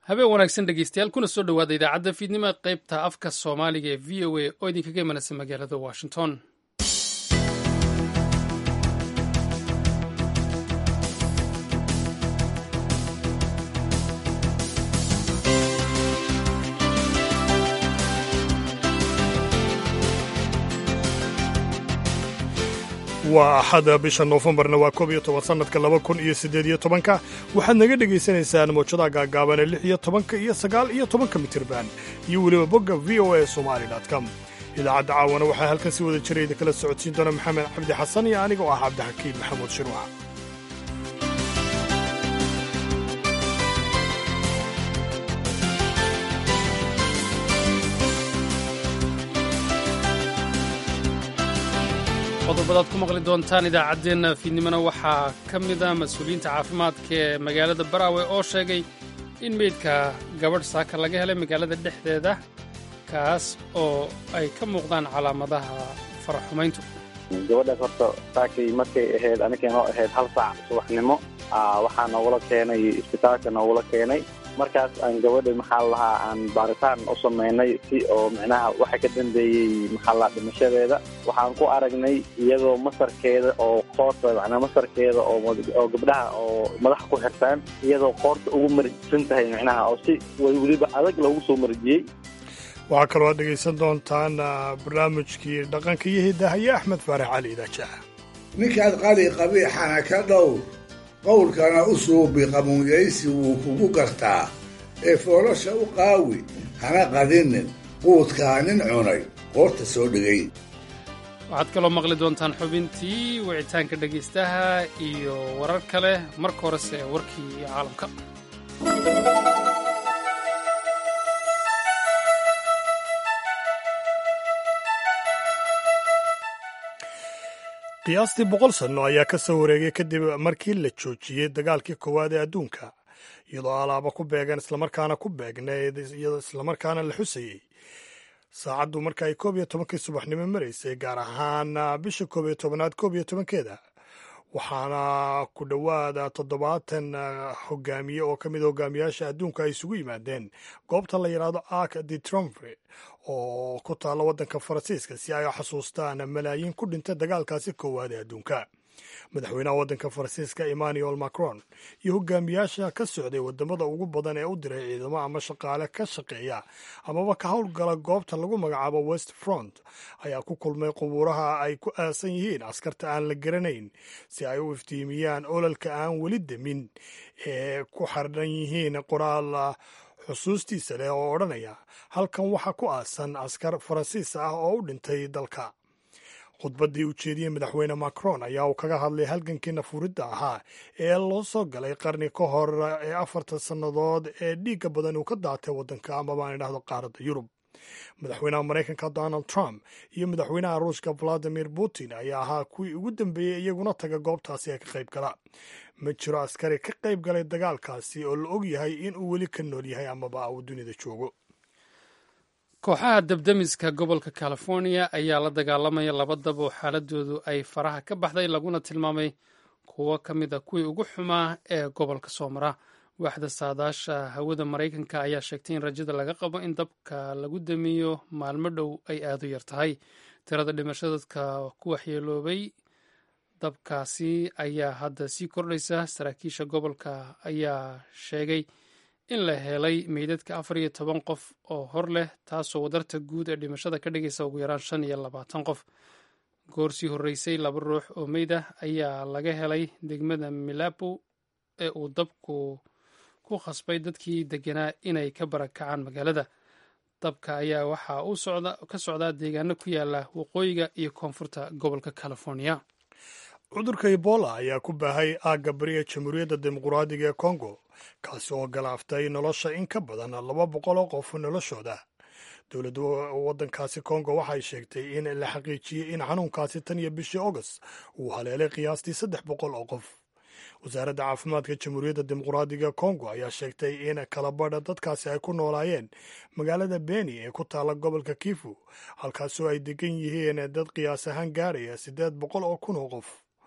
habeen wanaagsan dhegeystayaal kuna soo dhowaada idaacadda fiidnimo qaybta afka soomaaliga ee v o a oo idinkaga imanaysa magaalada washington waa axada bisha noofembarna waa koob iyo toban sannadka laba kun iyo siddeed iyo tobanka waxaad naga dhegaysanaysaan mawjadaha gaagaaban ee lix iyo tobanka iyo sagaal iyo tobanka mitirban iyo weliba bogga v o a somali com idaacadda caawana waxaa halkan si wada jira idinkala socodsiin doona maxamed cabdi xasan iyo aniga oo ah cabdixakiim maxamuud shirwax qodobadaad ku maqli doontaan idaacaddeenna fiidnimona waxaa ka mida mas-uuliyiinta caafimaadka ee magaalada baraawe oo sheegay in meydka gabadh saaka laga helay magaalada dhexdeeda kaas oo ay ka muuqdaan calaamadaha faraxumayntu gabadhaas horta saakay markay ahayd aninkay noo ahayd hal saac subaxnimo waxaa noogula keenay isbitaalka noogula keenay markaas aan gabadha maxaa lahaa aan baaritaan u samaynay si oo micnaha waxa ka dambeeyey maxaa lahaa dhimashadeeda waxaan ku aragnay iyadoo masarkeeda oo qoorta macnaa masarkeeda oo oo gabdhaha oo madaxa ku xirtaan iyadoo qoorta ugu marjisan tahay micnaha oo si weliba adag loogu soo marjiyey waxaa kaloo aad dhegaysan doontaan barnaamijkii dhaqanka iyo hidaahaya axmed faarax cali idaajaah ninkaad qali qabiixana ka dhow qowlkana u suubi qamuunyaysi wuu kugu gartaa ee foolosha u qaawi hana qadinin quudkaa nin cunay qoorta soo dhigay waxaad kaloo maqli doontaan xubintii wicitaanka dhegaystaha iyo warar kale marka horese warkii caalamka qiyaastii boqol sanno ayaa ka soo wareegay kadib markii la joojiyey dagaalkii koowaad ee adduunka iyadoo alaaba ku beegan islamarkaana ku beegnayd iyadoo islamarkaana la xusayey saacaddu marka ay koob iyo tobankii subaxnimo maraysay gaar ahaan bisha koob iyo tobanaad koob iyo tobankeeda waxaana ku dhowaada toddobaatan hogaamiye oo ka mid hogaamiyaasha adduunka ay isugu yimaadeen goobta la yidhaahdo arc de tromfre oo ku taalla waddanka faransiiska si ay xasuustaan malaayiin ku dhintay dagaalkaasi koowaad ee adduunka madaxweynaha waddanka faransiiska emmanuel macron iyo hogaamiyaasha ka socday wadamada ugu badan ee u diray ciidamo ama shaqaale ka shaqeeya amaba ka howlgala goobta lagu magacaabo west front ayaa ku kulmay qubuuraha ay ku aasan yihiin askarta aan la garanayn si ay u iftiimiyaan ololka aan weli demin ee ku xardhan yihiin qoraal xusuustiisa leh oo odhanaya halkan waxaa ku aasan askar faransiis ah oo u dhintay dalka khudbaddii u jeediyey madaxweyne macron ayaa uu kaga hadlay halgankii nafuridda ahaa ee loo soo galay qarni ka hor ee afartan sannadood ee dhiigga badan uu ka daatay waddanka amaba aan idhahdo qaaradda yurub madaxweynaha maraykanka donald trump iyo madaxweynaha ruushka valadimir putin ayaa ahaa kuwii ugu dambeeyey iyaguna taga goobtaasi ee ka qayb gala ma jiro askari ka qayb galay dagaalkaasi oo la og yahay in uu weli ka nool yahay amaba uu dunida joogo kooxaha dabdemiska gobolka california ayaa la dagaalamaya laba dab oo xaaladoodu ay faraha ka baxday laguna tilmaamay kuwo ka mid a kuwii ugu xumaa ee gobolka soo mara waaxda saadaasha hawada maraykanka ayaa sheegtay in rajada laga qabo in dabka lagu damiyo maalmo dhow ay aadu yar tahay tirada dhimasho dadka ku waxyeeloobay dabkaasi ayaa hadda sii kordhaysa saraakiisha gobolka ayaa sheegay in la helay meydadka afar iyo toban qof oo hor leh taasoo wadarta guud ee dhimashada ka dhigaysa ugu yaraan shan iyo labaatan qof goor sii horreysay laba ruux oo meyd ah ayaa laga helay degmada milapo ee uu dabku ku khasbay dadkii deganaa inay ka barakacaan magaalada dabka ayaa waxaa uu ka socdaa deegaano ku yaala waqooyiga iyo koonfurta gobolka california cudurka ebola ayaa ku baahay aagga bari ee jamhuuriyadda dimuquraadiga ee kongo kaasi oo galaaftay nolosha in ka badan laba boqol oo qof noloshooda dowladda waddankaasi kongo waxay sheegtay in la xaqiijiyey in xanuunkaasi tan iyo bishii august uu haleelay qiyaastii saddex boqol oo qof wasaaradda caafimaadka jamhuuriyadda dimuquraadiga kongo ayaa sheegtay in kalabadha dadkaasi ay ku noolaayeen magaalada beni ee ku taalla gobolka kifu halkaasoo ay degan yihiin dad qiyaas ahaan gaaraya siddeed boqol oo kun oo qof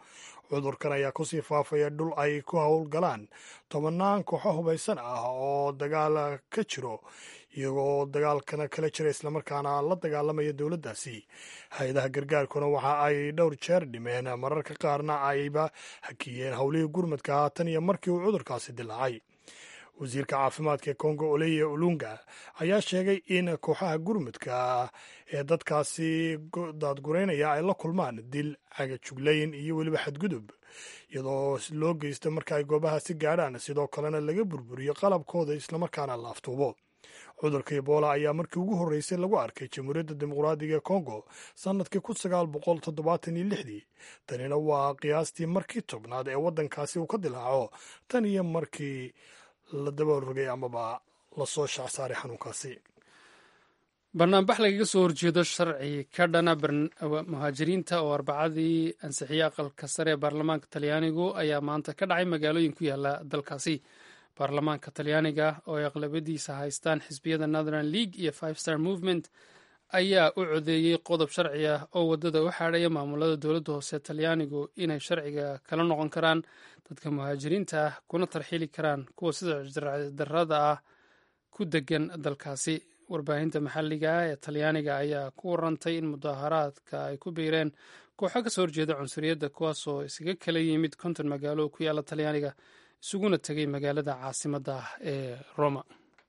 cudurkan ayaa kusii faafaya dhul ay ku howlgalaan tobannaan kooxo hubaysan ah oo dagaal ka jiro iyagoo dagaalkana kala jira islamarkaana la dagaalamaya dowladdaasi hay-adaha gargaarkuna waxa ay dhowr jeer dhimeen mararka qaarna ayba hakiyeen howlihii gurmadka haatan iyo markii uu cudurkaasi dilaacay wasiirka caafimaadka ee kongo oleye ulunga ayaa sheegay in kooxaha gurmudka ee dadkaasi daadgureynaya ay la kulmaan dil cagajuglayn iyo weliba xadgudub iyadoo loo geysta marka ay goobahaasi gaadhaan sidoo kalena laga burburiyo qalabkooda islamarkaana la aftuubo cudurka ebola ayaa markii ugu horreysay lagu arkay jamhuuriyadda dimuqraadiga ee kongo sannadkii kun sagaal boqol toddobaatan iyo lixdii tanina waa qiyaastii markii tobnaad ee waddankaasi uu ka dilaaco tan iyo markii la dabarogay amaba lasoo shacsaaray xanuunkaasi banaanbax lagaga soo horjeedo sharci ka dhana muhaajiriinta oo arbacadii ansixiyey aqalka sare ee baarlamaanka talyaanigu ayaa maanta ka dhacay magaalooyin ku yaala dalkaasi baarlamaanka talyaaniga oo ay aqlabadiisa haystaan xisbiyada northern league iyo five star movement ayaa u codeeyey qodob sharci ah oo waddada u xaadhaya maamulada dowladda hoose talyaanigu inay sharciga kala noqon karaan dadka muhaajiriinta ah kuna tarxiili karaan kuwa sida darada ah ku degan dalkaasi warbaahinta maxalliga ah ee talyaaniga ayaa ku warantay in mudaharaadka ay ku biireen kooxo kasoo horjeeda cunsuriyadda kuwaasoo isaga kala yimid konton magaalo oo ku yaala talyaaniga isuguna tegay magaalada caasimadda ah ee roma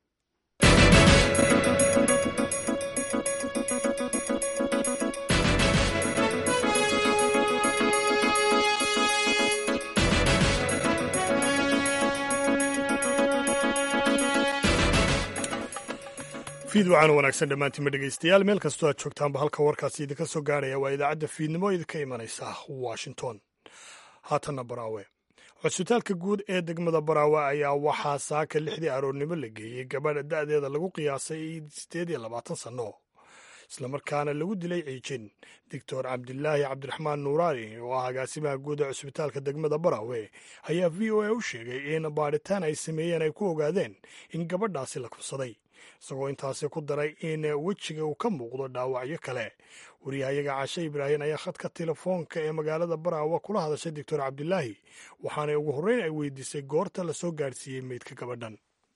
fiidwacan wanaagsan dhammaantiinma dhegaystayaal meel kastoo aad joogtaanba halka warkaasi idinka soo gaarhaya waa idaacadda fiidnimo idinka imanaysa washington haatanna baraawe cusbitaalka guud ee degmada baraawe ayaa waxaa saaka lixdii aroornimo la geeyey gabadha da'deeda lagu qiyaasay siddeed iyo labaatan sanno islamarkaana lagu dilay ciijin doctor cabdilaahi cabdiraxmaan nuuraani oo ah agaasimaha guud ee cusbitaalka degmada baraawe ayaa v o a u sheegay in baadhitaan ay sameeyeen ay ku ogaadeen in gabadhaasi la kubsaday isagoo intaasi ku daray in wejiga uu ka muuqdo dhaawacyo kale wariyahayaga cashe ibraahim ayaa khadka telefoonka ee magaalada baraawe kula hadashay doctor cabdilaahi waxaana ugu horreyn ay weydiisay goorta lasoo gaadhsiiyey meydka gabadhan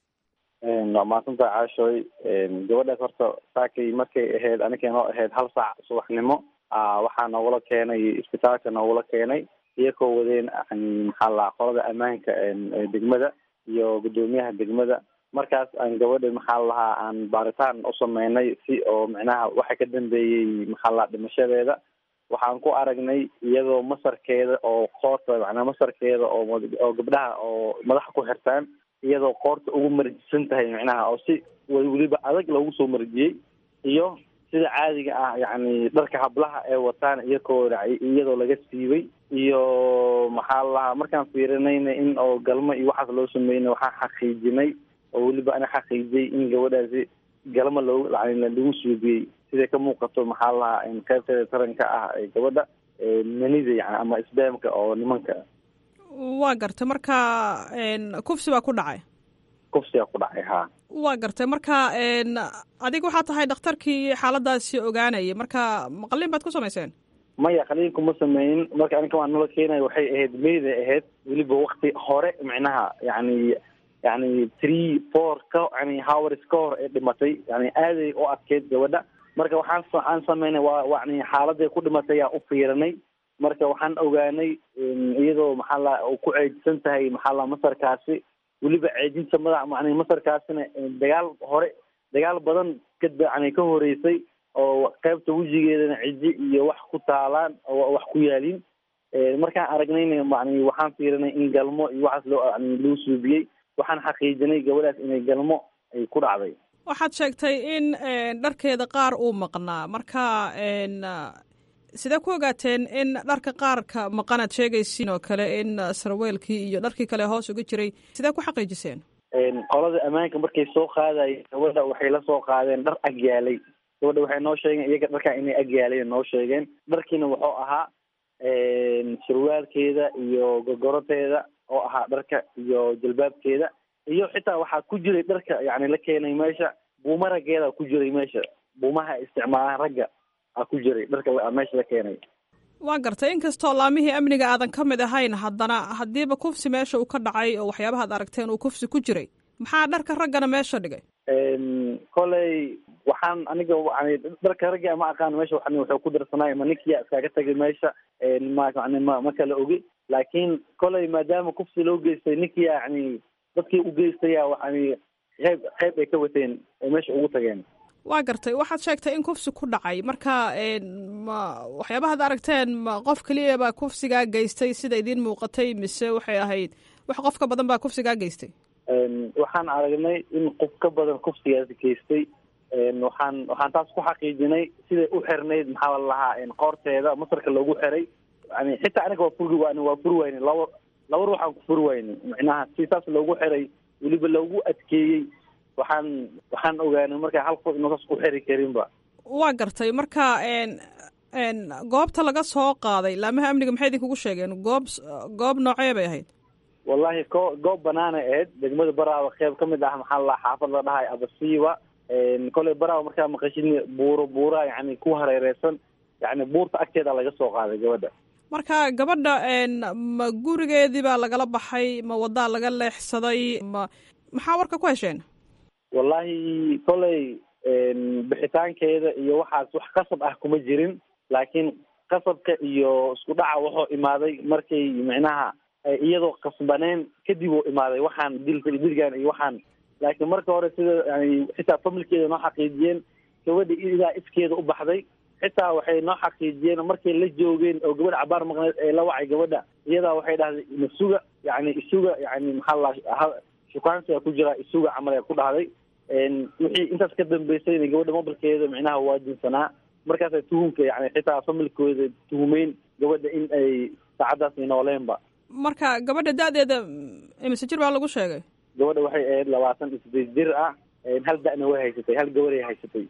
waa maadsantaa caashooy gabadhaas horta saakay markay ahayd aninkay noo ahayd hal saac subaxnimo waxaa noogula keenay isbitaalka noogula keenay iyakoo wadeen maxaa la qolada ammaanka degmada iyo guddoomiyaha degmada markaas aan gabadha maxaa lahaa aan baaritaan u sameynay si oo micnaha waxa ka dambeeyey maxaa la dhimashadeeda waxaan ku aragnay iyadoo masarkeeda oo qoorta macnaa masarkeeda oo oo gabdhaha oo madaxa ku xirtaan iyadoo qoorta ugu marjisan tahay micnaha oo si weliba adag loogu soo marjiyey iyo sida caadiga ah yacni dharka hablaha ee wataan iyakoo iyadoo laga siibay iyo maxaa lahaa markaan fiirinayna in oo galmo iyo waxaas loo sameynay waxaan xaqiijinay oo weliba ana xaqiijiyey in gabadhaasi galma loo lagu suubiyey siday ka muuqato maxaa lahaa qaybteeda taranka ah ee gabadha manida yani ama isbaamka oo nimanka waa gartay marka kufsi baa ku dhacay kufsigaa ku dhacay ha waa gartay marka adiga waxaa tahay dhakhtarkii xaaladaasi ogaanayay marka maqalin baad ku samayseen maya qaliinku ma sameynin marka aninka waan nala keenaya waxay ahayd meyday ahayd weliba wakti hore micnaha yani yani three four ka yani howrs ka hor ee dhimatay yani aaday u adkeyd gabadha marka waxaan aan sameynay waa yani xaaladay ku dhimatay yaa u fiirinay marka waxaan ogaanay iyadoo maxaa la ku ceejisan tahay maxaa la masarkaasi weliba ceejinta madax yani masarkaasina dagaal hore dagaal badan ka yani ka horeysay oo qaybta wejigeedana ciji iyo wax ku taalaan oo wax ku yaalin markaan aragnayna yani waxaan fiirinay in galmo iyo waxaas loo yani loo suubiyey waxaan xaqiijinay gabadhaas inay galmo ay ku dhacday waxaad sheegtay in dharkeeda qaar uu maqnaa marka sidee ku ogaateen in dharka qaarka maqanaad sheegaysiin oo kale in sarweelkii iyo dharkii kale hoos uga jiray sidee ku xaqiijiseen qolada ammaanka markay soo qaadayeen gabadha waxay la soo qaadeen dhar agyaalay gabadha waxay noo sheegeen iyaga dharkaa inay agyaaleen noo sheegeen dharkiina wuxuu ahaa sarwaalkeeda iyo gogoroteeda oo ahaa dharka iyo jalbaabkeeda iyo xitaa waxaa ku jiray dharka yani la keenay meesha buuma raggeeda ku jiray meesha buumaha isticmaalaan ragga a ku jiray dharka meesha la keenay waa gartay inkastoo laamihii amniga aadan ka mid ahayn haddana haddiiba kufsi meesha uu ka dhacay oo waxyaabahaad aragteen uu kufsi ku jiray maxaa dharka raggana meesha dhigay koley waxaan aniga yani dharka raggi ama aqaan meesha waxan wuxuu ku darsanay ma ninkiya iskaga tagay meesha ma yani ma ma kala ogi laakiin koley maadaama kufsi loo geystay ninkiya yani dadkii u geystaya yani qeyb qeyb ay ka wateen ay meesha ugu tageen waa gartay waxaad sheegtay in kufsi ku dhacay marka ma waxyaabahaad aragteen ma qof keliya baa kufsigaa geystay sida idiin muuqatay mise waxay ahayd wax qof ka badan baa kufsigaa geystay waxaan aragnay in qof ka badan kufsigaas geystay waxaan waxaan taas ku xaqiijinay siday u xirnayd maxaa la lahaa qoorteeda masarka loogu xiray yani xitaa aniga waa furi waan waa furi wayne laba laba ruux aan ku furi wayne micnaha si saas loogu xiray weliba loogu adkeeyey waxaan waxaan ogaanay marka hal qof inuusaas ku xiri karinba waa gartay marka goobta laga soo qaaday laamaha amniga maxay idinkugu sheegeen goob goob noocee bay ahayd wallahi ko goob banaanay ahayd degmada baraawa qeyb ka mid ah maxaa la xaafad la dhahay abasiiba koley baraawa markaa maqashid buuro buura yani ku hareereysan yani buurta agteeda laga soo qaaday gabadha marka gabadha ma gurigeedii baa lagala baxay ma wadaa laga leexsaday ma maxaa warka ku hesheen wallahi koley bixitaankeeda iyo waxaas wax qasab ah kuma jirin laakiin qasabka iyo isku dhaca wuxuu imaaday markay micnaha iyadoo qasbaneen kadib uu imaaday waxaan dilka dilgan iyo waxaan laakiin marka hore sida yani xitaa familkeeda noo xaqiijiyeen gabadha ilaa iskeeda u baxday xitaa waxay noo xaqiijiyeen markay la joogeen oo gabadha cabaar maqneed ee la wacay gabadha iyadaa waxay dhahday masuga yani isuga yani maxaa la shukaansiga ku jira isuga camal ee ku dhahday wixii intaas ka dambeysayna gabadha mobilkeeda micnaha waa dinsanaa markaasa tuhumka yani xitaa familkooda tuhumeyn gabadha in ay saacadaas nooleenba marka gabadha da-deeda imise jir baa lagu sheegay gabadha waxay ahayd labaatan iyo sideed jir ah hal da-na way haysatay hal gabaday haysatay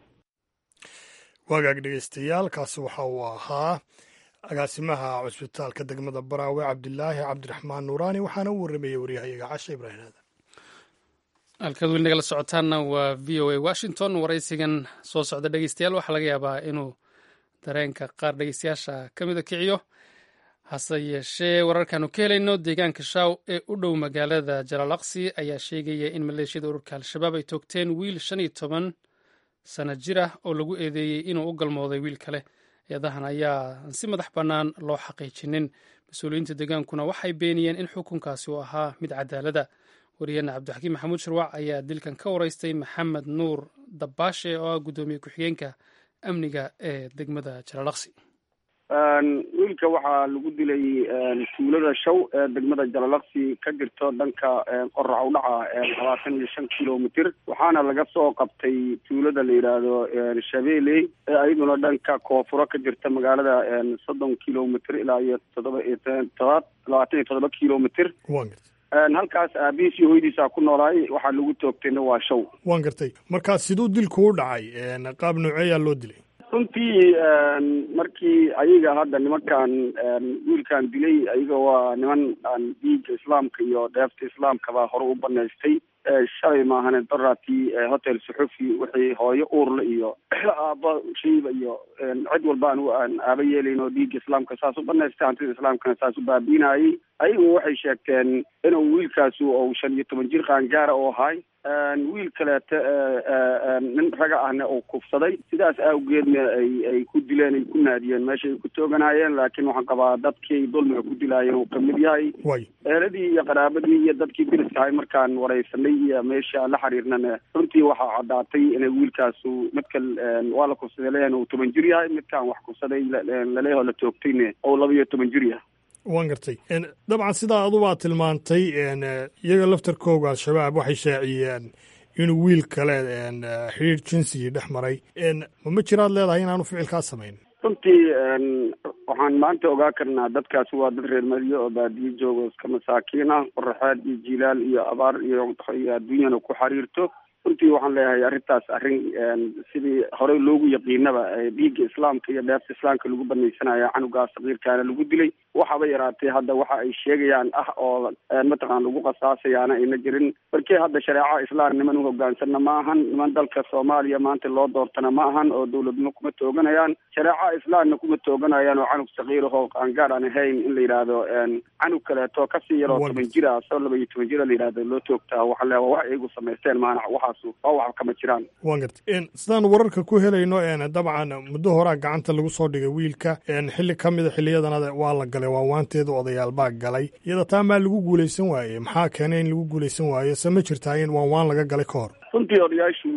waagaag dhegeystayaal kaasi waxa uu ahaa agaasimaha cusbitaalka degmada baraawe cabdilaahi cabdiraxmaan nuuraani waxaana u warramayay waryahayaga casha ibraahim aadan halkaad weli nagala socotaanna waa v o a washington waraysigan soo socda dhegeystayaal waxaa laga yaabaa inuu dareenka qaar dhegeystayaasha ka mida kiciyo hase yeeshee wararkaanu ka helayno deegaanka shaaw ee u dhow magaalada jalaalaqsi ayaa sheegaya in maleeshiyada ururka al-shabaab ay toogteen wiil shan iyo toban sana jir ah oo lagu eedeeyey inuu u galmooday wiil kale eedahan ayaa si madax bannaan loo xaqiijinin mas-uuliyiinta deegaankuna waxay beeniyeen in xukunkaasi uu ahaa mid cadaalada wariyeenna cabdixakiim maxamuud shirwac ayaa dilkan ka waraystay maxamed nuur dabbaashe oo ah guddoomiye ku-xigeenka amniga ee degmada jalaalaqsi wiilka waxaa lagu dilay tuulada shaw ee degmada jalalaqsi ka jirto dhanka qorac udhaca labaatan iyo shan kilomitr waxaana laga soo qabtay tuulada la yidhaahdo shabeeley ee ayaduna dhanka koonfuro ka jirta magaalada soddon kilomitr ilaa iyo toddoba iyo todobaad labaatan iyo toddoba kilomitr halkaas aabihiis iyo hoydiisa ku noolaay waxaa lagu toogtayna waa shaw waan gartay markaa siduu dilku u dhacay qaab nooceeyaa loo dilay runtii markii ayaga hadda nimankan wiilkan dilay ayaga waa niman aan dhiigga islaamka iyo dheefta islaamkaba hore u banaystay shalay maahane daraatii hotel suxufi wixii hooyo uurla iyo aaba shiiba iyo cid walba aan aan aaba yeelayn oo dhiigga islaamka saas u banaystay hantida islaamkana saas u baabiinayay ayagu waxay sheegteen inuu wiilkaasu ou shan iyo toban jir qaangaara oo ahay wiil kaleeta nin raga ahna uu kufsaday sidaas awgeedna ay ay ku dileen ay ku naadiyeen meesha ay ku tooganaayeen laakiin waxaan qabaa dadkii dulmiga ku dilaayeen uu kamid yahay eeladii iyo qaraabadii iyo dadkii diriskahay markaan wareysanay iyo meesha la xiriirnana runtii waxaa caddaatay inay wiilkaasu midka waa la kufsaday leeyahan uu toban jir yahay midkaan wax kufsaday laleeyaho la toogtayna ou laba iyo toban jir yahay waan gartay dabcan sidaa adubaa tilmaantay iyaga laftarkooga al-shabaab waxay shaaciyeen inuu wiil kale xiriir jinsigii dhex maray ma jiraad leedahay inaanu ficilkaa samayn runtii waxaan maanta ogaa karnaa dadkaasi waa dad reer madiyo oo baadiyo joogo iska masaakiin ah qoraxeed iyo jilaal iyo abaar iyo iyo adduunyana ku xiriirto runtii waxaan leeyahay arrintaas arrin sidii horey loogu yaqiinaba dhiigga islaamka iyo dheefta islaamka lagu banaysanaya canugaas sakiirkaana lagu dilay waxaba yaraatee hadda waxa ay sheegayaan ah oo mataqaan lagu qasaasayaana ayna jirin markii hadda shareeca islaam niman uhogaansanna ma ahan niman dalka soomaaliya maanta loo doortana ma ahan oo dawladnimo kuma tooganayaan shareeca islaamna kuma tooganayaan oo canug sakiirahoo qaangaar aan ahayn in la yidhaahdo canug kaleeto kasii yaroo toban jira soo laba iyo toban jira la yidhahdo loo toogtaa waxaa le wax iyagu samaysteen maana waxaasu waa wax kama jiraan wan garta sidaan wararka ku helayno dabcan muddo horaa gacanta lagu soo dhigay wiilka xilli ka mida xiliyadanada waa la galay waawaanteeda odayaal baa galay iyada taa maa lagu guulaysan waaye maxaa keenay in lagu guulaysan waayo se ma jirtaa in waanwaan laga galay ka hor runtii odayaashu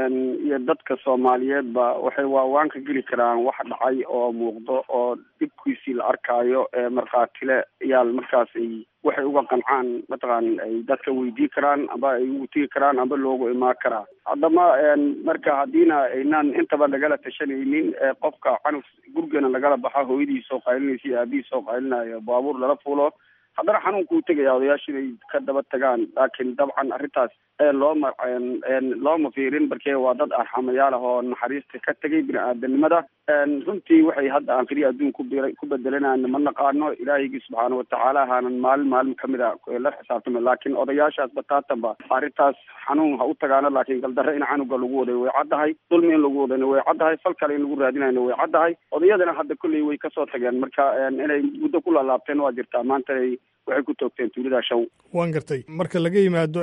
iyo dadka soomaaliyeedba waxay waawaan ka geli karaan wax dhacay oo muuqdo oo dhibkiisii la arkaayo ee markhaatile yaal markaas ay waxay uga qancaan mataqaan ay dadka weydii karaan amba ay ugu tegi karaan amba loogu imaan karaa haddama marka haddiina aynaan intaba nagala tashanaynin qofka canug gurigana lagala baxa hooyadii soo qaylinaysa iyo aabihii soo qaylinaayo baabuur lala fuulo haddana xanuunkuu tegaya odayaashu inay ka daba tagaan laakiin dabcan arrintaas looma looma fiirin markee waa dad arxamayaal ah oo naxariista ka tegay bini aadanimada runtii waxay hadda aan keliya adduun ku bir ku bedelanayna ma naqaano ilaahiygi subxaana watacaala haanan maalin maalin kamid a la xisaabtama laakiin odayaashaas bataatanba arrintaas xanuun ha u tagaano laakiin galdarre in canuga lagu waday way caddahay dulmi in lagu wadayna way caddahay fal kale in lagu raadinayna way caddahay odayadana hadda kolley way kasoo tageen marka inay muddo ku laalaabteen waa jirtaa maanta waxay ku toogteen tuulada shaw waan gartay marka laga yimaado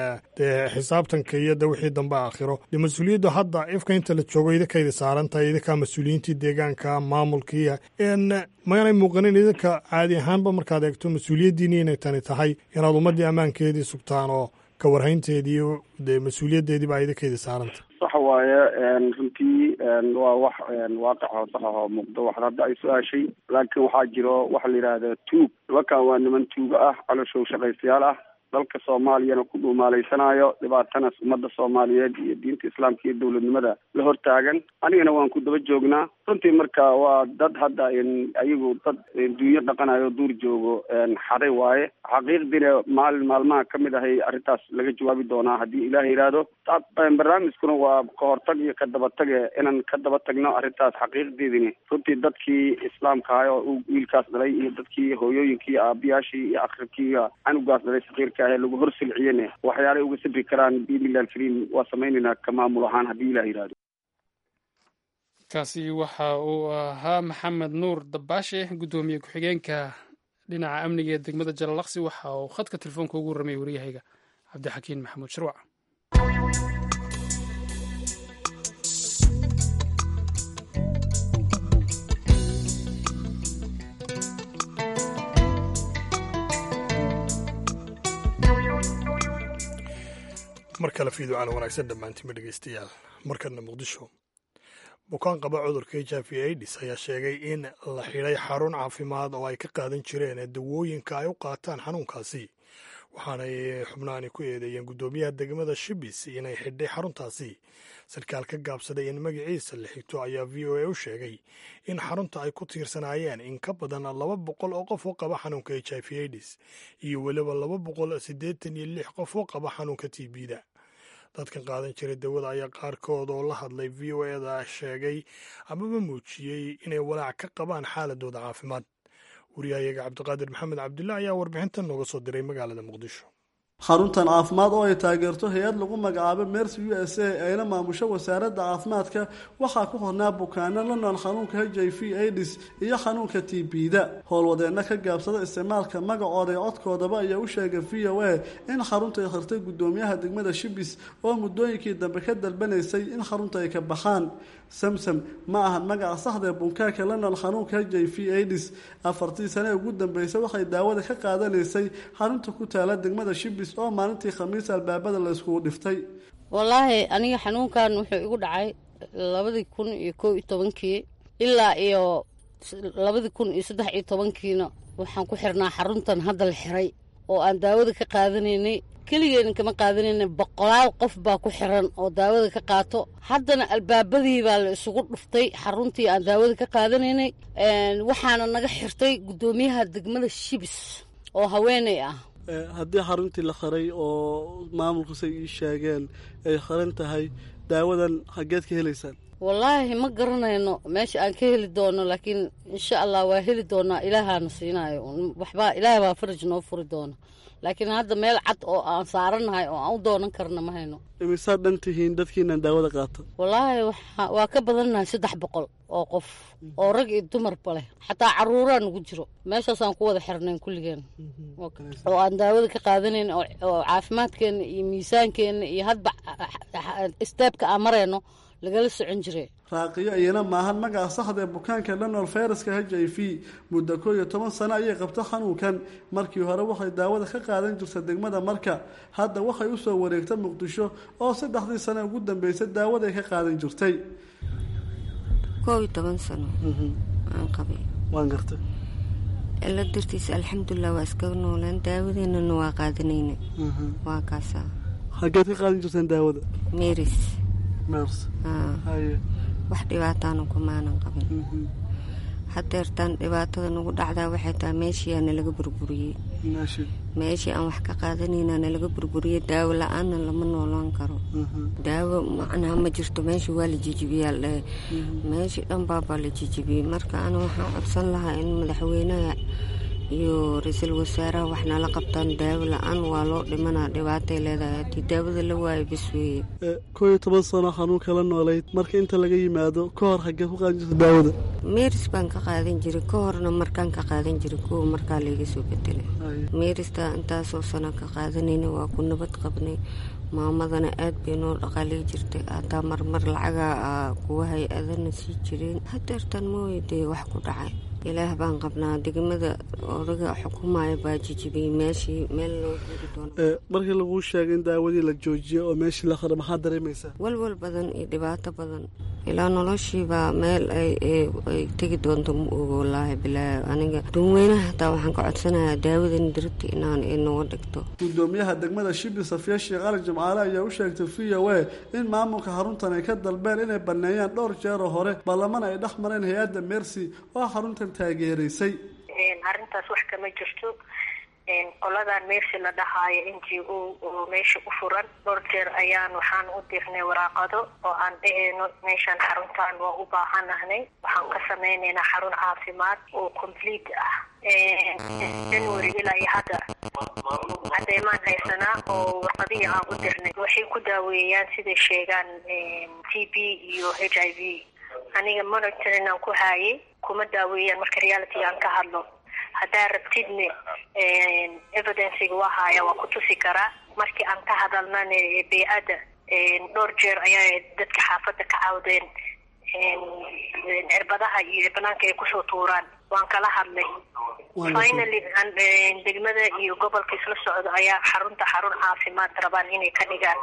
dee xisaabtanka iyo de wixii dambe aakhiro dee mas-uuliyaddu hadda ifka inta la joogo idinkaydi saaran tahay idinkaa mas-uuliyiintii deegaanka maamulkiiya maanay muuqanin idinka caadi ahaanba markaad eegto mas-uuliyaddiini inay tani tahay inaad ummaddii ammaankeedii sugtaan oo ka warhaynteedii dee mas-uuliyaddeedii baa idinkaydi saaranta sax waaye runtii waa wax waaqic oo sax ah oo muuqdo wax hadda ay su-aashay laakiin waxaa jiro waxa la yidhaahda tuug nimankan waa niman tuuga ah caloshow shaqaystayaal ah dalka soomaaliyana ku dhuumaalaysanaayo dhibaatanaas ummadda soomaaliyeed iyo diinta islaamka iyo dowladnimada la hortaagan anigana waan ku daba joognaa runtii marka waa dad hadda ayagu dad duunyo dhaqanayo duur joogo xaday waaye xaqiiqdiina maalin maalmaha kamid ahay arrintaas laga jawaabi doonaa haddii ilaah yidhaahdo barnaamijkuna waa ka hortag iyo ka dabatage inaan ka daba tagno arrintaas xaqiiqdeedini runtii dadkii islaamka ahay oo wiilkaas dhalay iyo dadkii hooyooyinkii aabiyaashii iyo akribkii iyo canugaas dhalay sakiirka lagu hor silciyene waxyaalay uga sabri karaan biidnillahi alkariim waa samaynaynaa ka maamul ahaan haddii ilah yidhahdo kaasi waxa uu ahaa maxamed nuur dabaashe guddoomiye ku-xigeenka dhinaca amniga ee degmada jalalaqsi waxa uu khadka telefoonka ugu warramay waryahayga cabdixakiin maxamuud shirwac mar kale fiiducaan wanaagsan dhammaantiinba dhegeystayaal markana muqdisho bukaan qaba cudurka h i v aids ayaa sheegay in la xidhay xarun caafimaad oo ay ka qaadan jireen dawooyinka ay u qaataan xanuunkaasi waxaanay xubnaani ku eedeeyeen guddoomiyaha degmada shibis inay xidhay xaruntaasi sarkaal ka gaabsaday in magaciisa la xigto ayaa v o a u sheegay in xarunta ay ku tiirsanaayeen in ka badan laba boqol oo qof oo qaba xanuunka h i v aids iyo weliba laba boqol siddeetan iyo lix qof oo qaba xanuunka t b-da dadkan qaadan jiray dawada ayaa qaarkood oo la hadlay v o eda sheegay amaba muujiyey inay walaac ka qabaan xaaladooda caafimaad wariyahayaga cabdiqaadir maxamed cabdulla ayaa warbixintan nooga soo diray magaalada muqdisho xaruntan caafimaad oo ay taageerto hay-ad lagu magacaabo mercy u s a ayna maamusho wasaaradda caafimaadka waxaa ku hornaa bukaano la nool xanuunka h i v aids iyo xanuunka t b-da howlwadeenna ka gaabsada isticmaalka magacooda ee codkoodaba ayaa u sheegay v o a in xarunta ay khirtay guddoomiyaha degmada shibis oo muddooyinkii dambe ka dalbanaysay in xarunta ay ka baxaan samsam ma ahan magaca saxdaee bunkaaka la nool xanuunka h i v aids afartii sane ugu dambeysay waxay daawada ka qaadanaysay xarunta ku taala degmada shibis oo maalintii khamiis albaabada la iskugu dhiftay wallaahi aniga xanuunkan wuxuu igu dhacay labadii kun iyo koo iyo tobankii ilaa iyo labadii kun iyo saddex iyo tobankiina waxaan ku xirnaa xaruntan hadda la xiray oo aan daawada ka qaadanaynay keligeena kama qaadanayna boqolaal qof baa ku xiran oo daawada ka qaato haddana albaabadii baa la isugu dhuftay xaruntii aan daawada ka qaadanaynay waxaana naga xirtay guddoomiyaha degmada shibis oo haweeney ah haddii xaruntii la qaray oo maamulku say ii sheegeen ay qaran tahay daawadan xaggeed ka helaysaan wallaahi ma garanayno meesha aan ka heli doono laakiin insha allah waa heli doonaa ilaahaana siinaayo waxbaa ilaahay baa faraj noo furi doona laakiin hadda meel cad oo aan saaranahay oo aan u doonan karna ma hayno imisaad dhan tihiin dadkiinan daawada qaata wallaahi waa ka badannahay saddex boqol oo qof oo rag iyo dumarba leh xataa caruuraa nagu jiro meeshaasaan ku wada xirnayn kulligeen oo aan daawada ka qaadanayn oo caafimaadkeenna iyo miisaankeenna iyo hadba steebka aan marayno lagala socon jire raaqiyo iyana maahan magaca saxda ee bukaanka dhanol fayraska h i v muddo koo iyo toban sano ayay qabto xanuunkan markii hore waxay daawada ka qaadan jirta degmada marka hadda waxay usoo wareegta muqdisho oo saddexdii sano ugu dambeysay daawaday ka qaadan jirtay koo iyo toban sano aan qabay waan gartay ila dartiisa alxamdulilah waa iskaga noolaan daawadeenana waa qaadanayna waa kaasaa xaggeed ka qaadan jirteen daawada meris mers haye wax dhibaataana kumaanan qabin hadeertaan dhibaatada nagu dhacdaa waxay tahay meeshiiaa nalaga burburiyey meeshii aan wax ka qaadanayna nalaga burburiyey daawo la-aanna lama noolaan karo daawo macnaha ma jirto meeshii waa la jijibiyaa ladhahay meeshii dhan baabaa la jijibiyey marka ana waxaan codsan lahaa in madaxweynaha iyo ra-iisul wasaaraha wax nala qabtaan daawo la-aan waa loo dhimanaa dhibaatay leedahay haddii daawada la waayo bas weeye koo iyo toban sano xanuunka la noolayd marka inta laga yimaado ka hor xaggee ku qaadan jirta daawada meris baan ka qaadan jiray ka horna markaan ka qaadan jiray kuwa markaa layga soo bedelay meerista intaasoo sano ka qaadanayna waa ku nabad qabnay maamadana aad bay noo dhaqaalay jirtay hataa marmar lacagaa kuwa hay-adana sii jireen hadeertan mooyadee wax ku dhacay ilaah baan qabnaa degmada odaga xukumaya baa jijibiyey meeshii meel loo guuri doono markii laguu sheegay in daawadii la joojiyo oo meeshii la qaro maxaad dareemaysaa walwal badan iyo dhibaato badan ilaa noloshiibaa meel ay tegi doonto ma ogo wallaahi bilaahi aniga dadweynaha hataa waxaan ka codsanayaa daawadan diribta inaan inooga dhigto gudoomiyaha degmada shibi safiya sheekh ali jimcaale ayaa u sheegtay v o a in maamulka xaruntan ay ka dalbeen inay baneeyaan dhowr jeeroo hore baarlaman ay dhex mareen hay-adda mercy oo xaruntan taageeraysay arrintaas wax kama jirto qoladan meersi la dhahaayo n g o oo meesha u furan dhowr jeer ayaan waxaan u dirnay waraaqado oo aan dhaheyno meeshaan xaruntan waa u baahanahnay waxaan ka sameynaynaa xarun caafimaad oo complete ah january ilaa iyo hadda cadeymaan haysanaa oo warqadihii aan u dirnay waxay ku daaweeyaan siday sheegaan t b iyo h i v aniga monitorin aan ku haayay kuma daaweeyaan marka reality aan ka hadlo haddaa rabtidne evidenciga waa haaya waa ku tusi karaa markii aan ka hadalnane bey-adda dhowr jeer ayaa dadka xaafadda ka cawdeen cirbadaha iyo banaanka ay kusoo tuuraan waan kala hadlay finally degmada iyo gobolka isla socdo ayaa xarunta xarun caafimaad rabaan inay ka dhigaan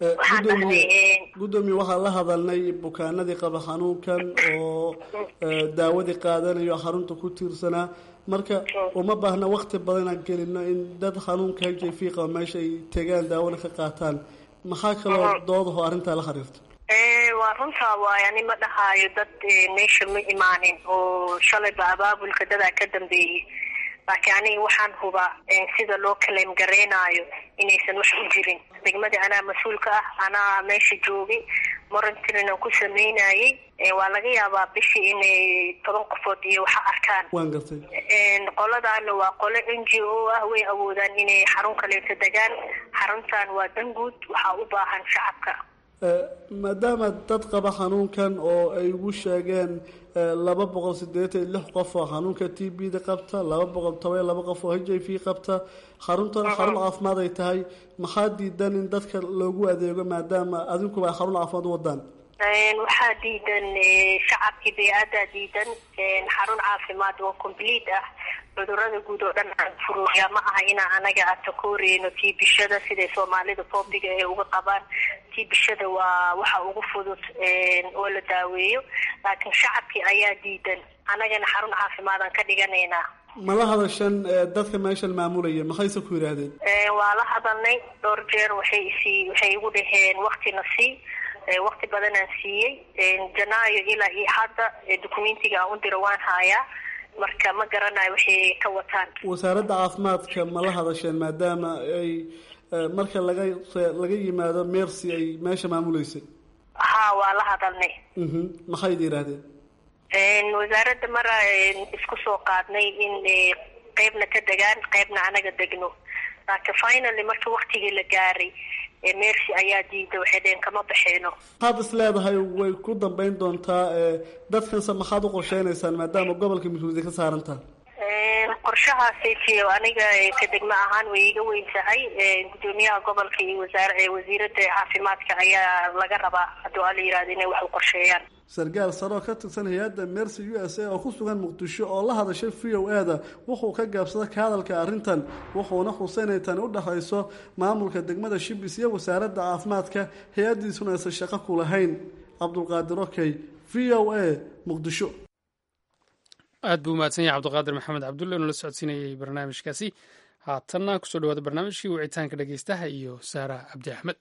gudoomiye waxaan la hadalnay bukaanadii qaba xanuunkan oo daawadii qaadanayo xarunta ku tiirsanaa marka uma baahna wakti badan inaan gelino in dad xanuunka h i v qaba meesha ay tegaan daawada ka qaataan maxaa kaloo doodaho arrintaa la xiriirta waa runtaa waay ani ma dhahaayo dad meesha ma imaanin oo shalayba abaabulka dadaa ka dambeeyey laakiin aniga waxaan hubaa sida loo kaleem gareynayo inaysan wax u jirin degmadii anaa mas-uulka ah anaa meesha joogay morantirin aan ku sameynayay waa laga yaabaa bishii inay toban qofood iyo waxa arkaan waan gartay qoladaana waa qole n g o ah way awoodaan inay xarun kaleeto degaan xaruntan waa danguud waxaa u baahan shacabka maadaama dad qaba xanuunkan oo ay ugu sheegeen laba boqol sideetan iyo lix qof oo xanuunka t b da qabta laba boqol toban iyo laba qof oo h i v qabta xaruntan xarun caafimaad ay tahay maxaa diidan in dadka loogu adeego maadaama adinkuba ay xarun caafimaad u wadaan waxaa diidan shacabkii bey-adaa diidan xarun caafimaad oo complete ah cudurada guud oo dhan aan furuuya ma aha inaa anaga atakooreyno tii bishada siday soomaalida foobiga ee uga qabaan tii bishada waa waxa ugu fudud oo la daaweeyo laakiin shacabkii ayaa diidan anagana xarun caafimaadaan ka dhiganaynaa mala hadashan dadka meeshan maamulaya maxayse ku yidhaahdeen waa la hadalnay dhowr jeer waxay isii waxay igu dhaheen waktina sii wakti badanaan siiyey janaayo ilaa iyo hadda documentiga aan u diro waan haayaa marka ma garanayo waxay ka wataan wasaaradda caafimaadka ma la hadasheen maadaama ay marka laga laga yimaado mercy ay meesha maamuleysay ha waa la hadalnay maxaydi yidhaahdeen wasaaradda mara isku soo qaadnay in qeybna ka degaan qeybna anaga degno laakiin finally marka waktigii la gaaray mercy ayaa diida waxay dheen kama baxeyno maxaad is leedahay way ku dambeyn doontaa dadkanse maxaad u qorsheynaysaan maadaama gobolka midhuudi ka saaran taha qorshahaasi aniga ka degmo ahaan way iga weyn tahay gudoomiyaha gobolka iyo wasaar wasiirada caafimaadka ayaa laga rabaa hadduu ala yihahdo inay wax u qorsheeyaan sarkaal sare oo ka tirsan hay-adda mercy u s a oo ku sugan muqdisho oo la hadashay v o e da wuxuu ka gaabsaday ka hadalka arrintan wuxuuna xuseynay tani u dhexayso maamulka degmada shibis iyo wasaaradda caafimaadka hay-addiisuna aysan shaqo ku lahayn cabdulqaadir okey v o a muqdisho aad buu umahadsan yahay cabdiqaadir maxamed cabdulle inuu la socodsiinayay barnaamijkaasi haatanna kusoo dhawaada barnaamijkii wicitaanka dhegeystaha iyo saara cabdi axmed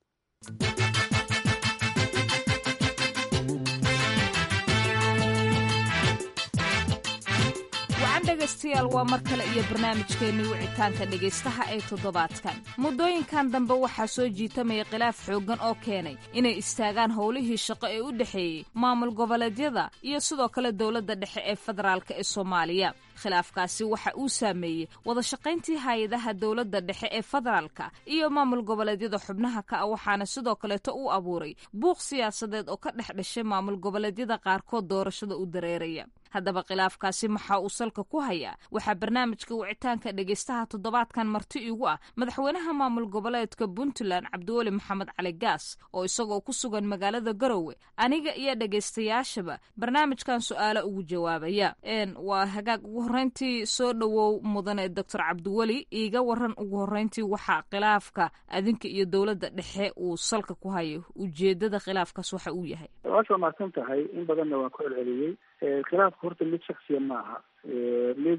dhegaystayaal waa mar kale iyo barnaamijkeennii wicitaanka dhegaystaha ee toddobaadkan muddooyinkan dambe waxaa soo jiitamaya khilaaf xooggan oo keenay inay istaagaan howlihii shaqo ee u dhexeeyey maamul goboleedyada iyo sidoo kale dowladda dhexe ee federaalka ee soomaaliya khilaafkaasi waxa uu saameeyey wada shaqayntii hay-adaha dowladda dhexe ee federaalka iyo maamul goboleedyada xubnaha ka ah waxaana sidoo kaleeto uu abuuray buuq siyaasadeed oo ka dhex dhashay maamul goboleedyada qaarkood doorashada u dareeraya haddaba khilaafkaasi maxaa uu salka ku hayaa waxaa barnaamijka wicitaanka dhegaystaha toddobaadkan marti igu ah madaxweynaha maamul goboleedka puntland cabdiweli maxamed cali gaas oo isagoo ku sugan magaalada garowe aniga iyo dhegaystayaashaba barnaamijkan su-aalo ugu jawaabaya waa hagaag ugu horreyntii soo dhowow mudane doctor cabdiweli iiga waran ugu horreyntii waxaa khilaafka adinka iyo dowladda dhexe uu salka ku hayo ujeedada khilaafkaas waxa uu yahay waasha mahadsan tahay in badanna waan ku celceliyey khilaafka horta mid shaksiya ma aha mid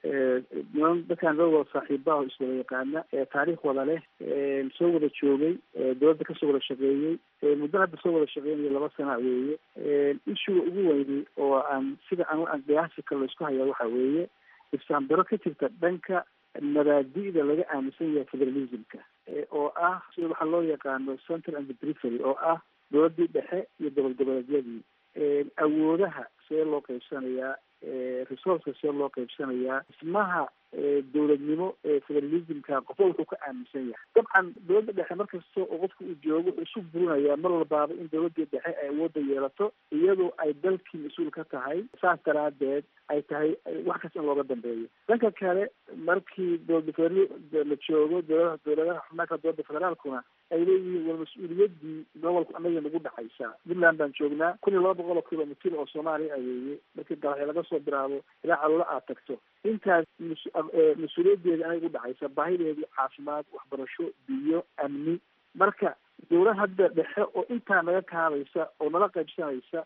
niman dadkaan loo wada saaxiibaha iswada yaqaana taariikh wada leh soo wada joogay dowladda kasoo wada shaqeeyey muddo hadda soo wada shaqeynayo laba sana weeye ishuga ugu weyni oo aan sida aan qiyaasi kale laisku hayaa waxa weeye ifsaambaro ka jirta dhanka mabaadi'da laga aaminsan yahay federalismka oo ah sida waxaa loo yaqaano central and perifery oo ah dowladdii dhexe iyo gobol goboleedyadii awoodaha see loo qaybsanayaa resourceka see loo qaybsanayaa dhismaha dowladnimo ee federalismka qofba wuxuu ka aaminsan yahay dabcan dowladda dhexe markasta oo qofka uu joogo wuxuu isu burinayaa mar walbaaba in dowladii dhexe ay awoodda yeelato iyadoo ay dalkii mas-uul ka tahay saas daraadeed ay tahay wax kasta in looga dambeeyo dhanka kale markii dowlada federal la joogo dowladaha dowladaha xubnaaka dowladda federaalkuna ay leeyihiin war mas-uuliyadii gobolku anaga nagu dhexaysaa puntland baan joognaa kun iyo laba boqol oo kilomitr oo soomaaliya ayeeye markii galaxyo laga soo bilaabo ilaa caloola aad tagto intaas mas-uuliyadeeda anaga u dhexaysa baahideedii caafimaad waxbarasho biyo amni marka dowlad hadda dhexe oo intaa naga kaadaysa oo nala qaybsanaysa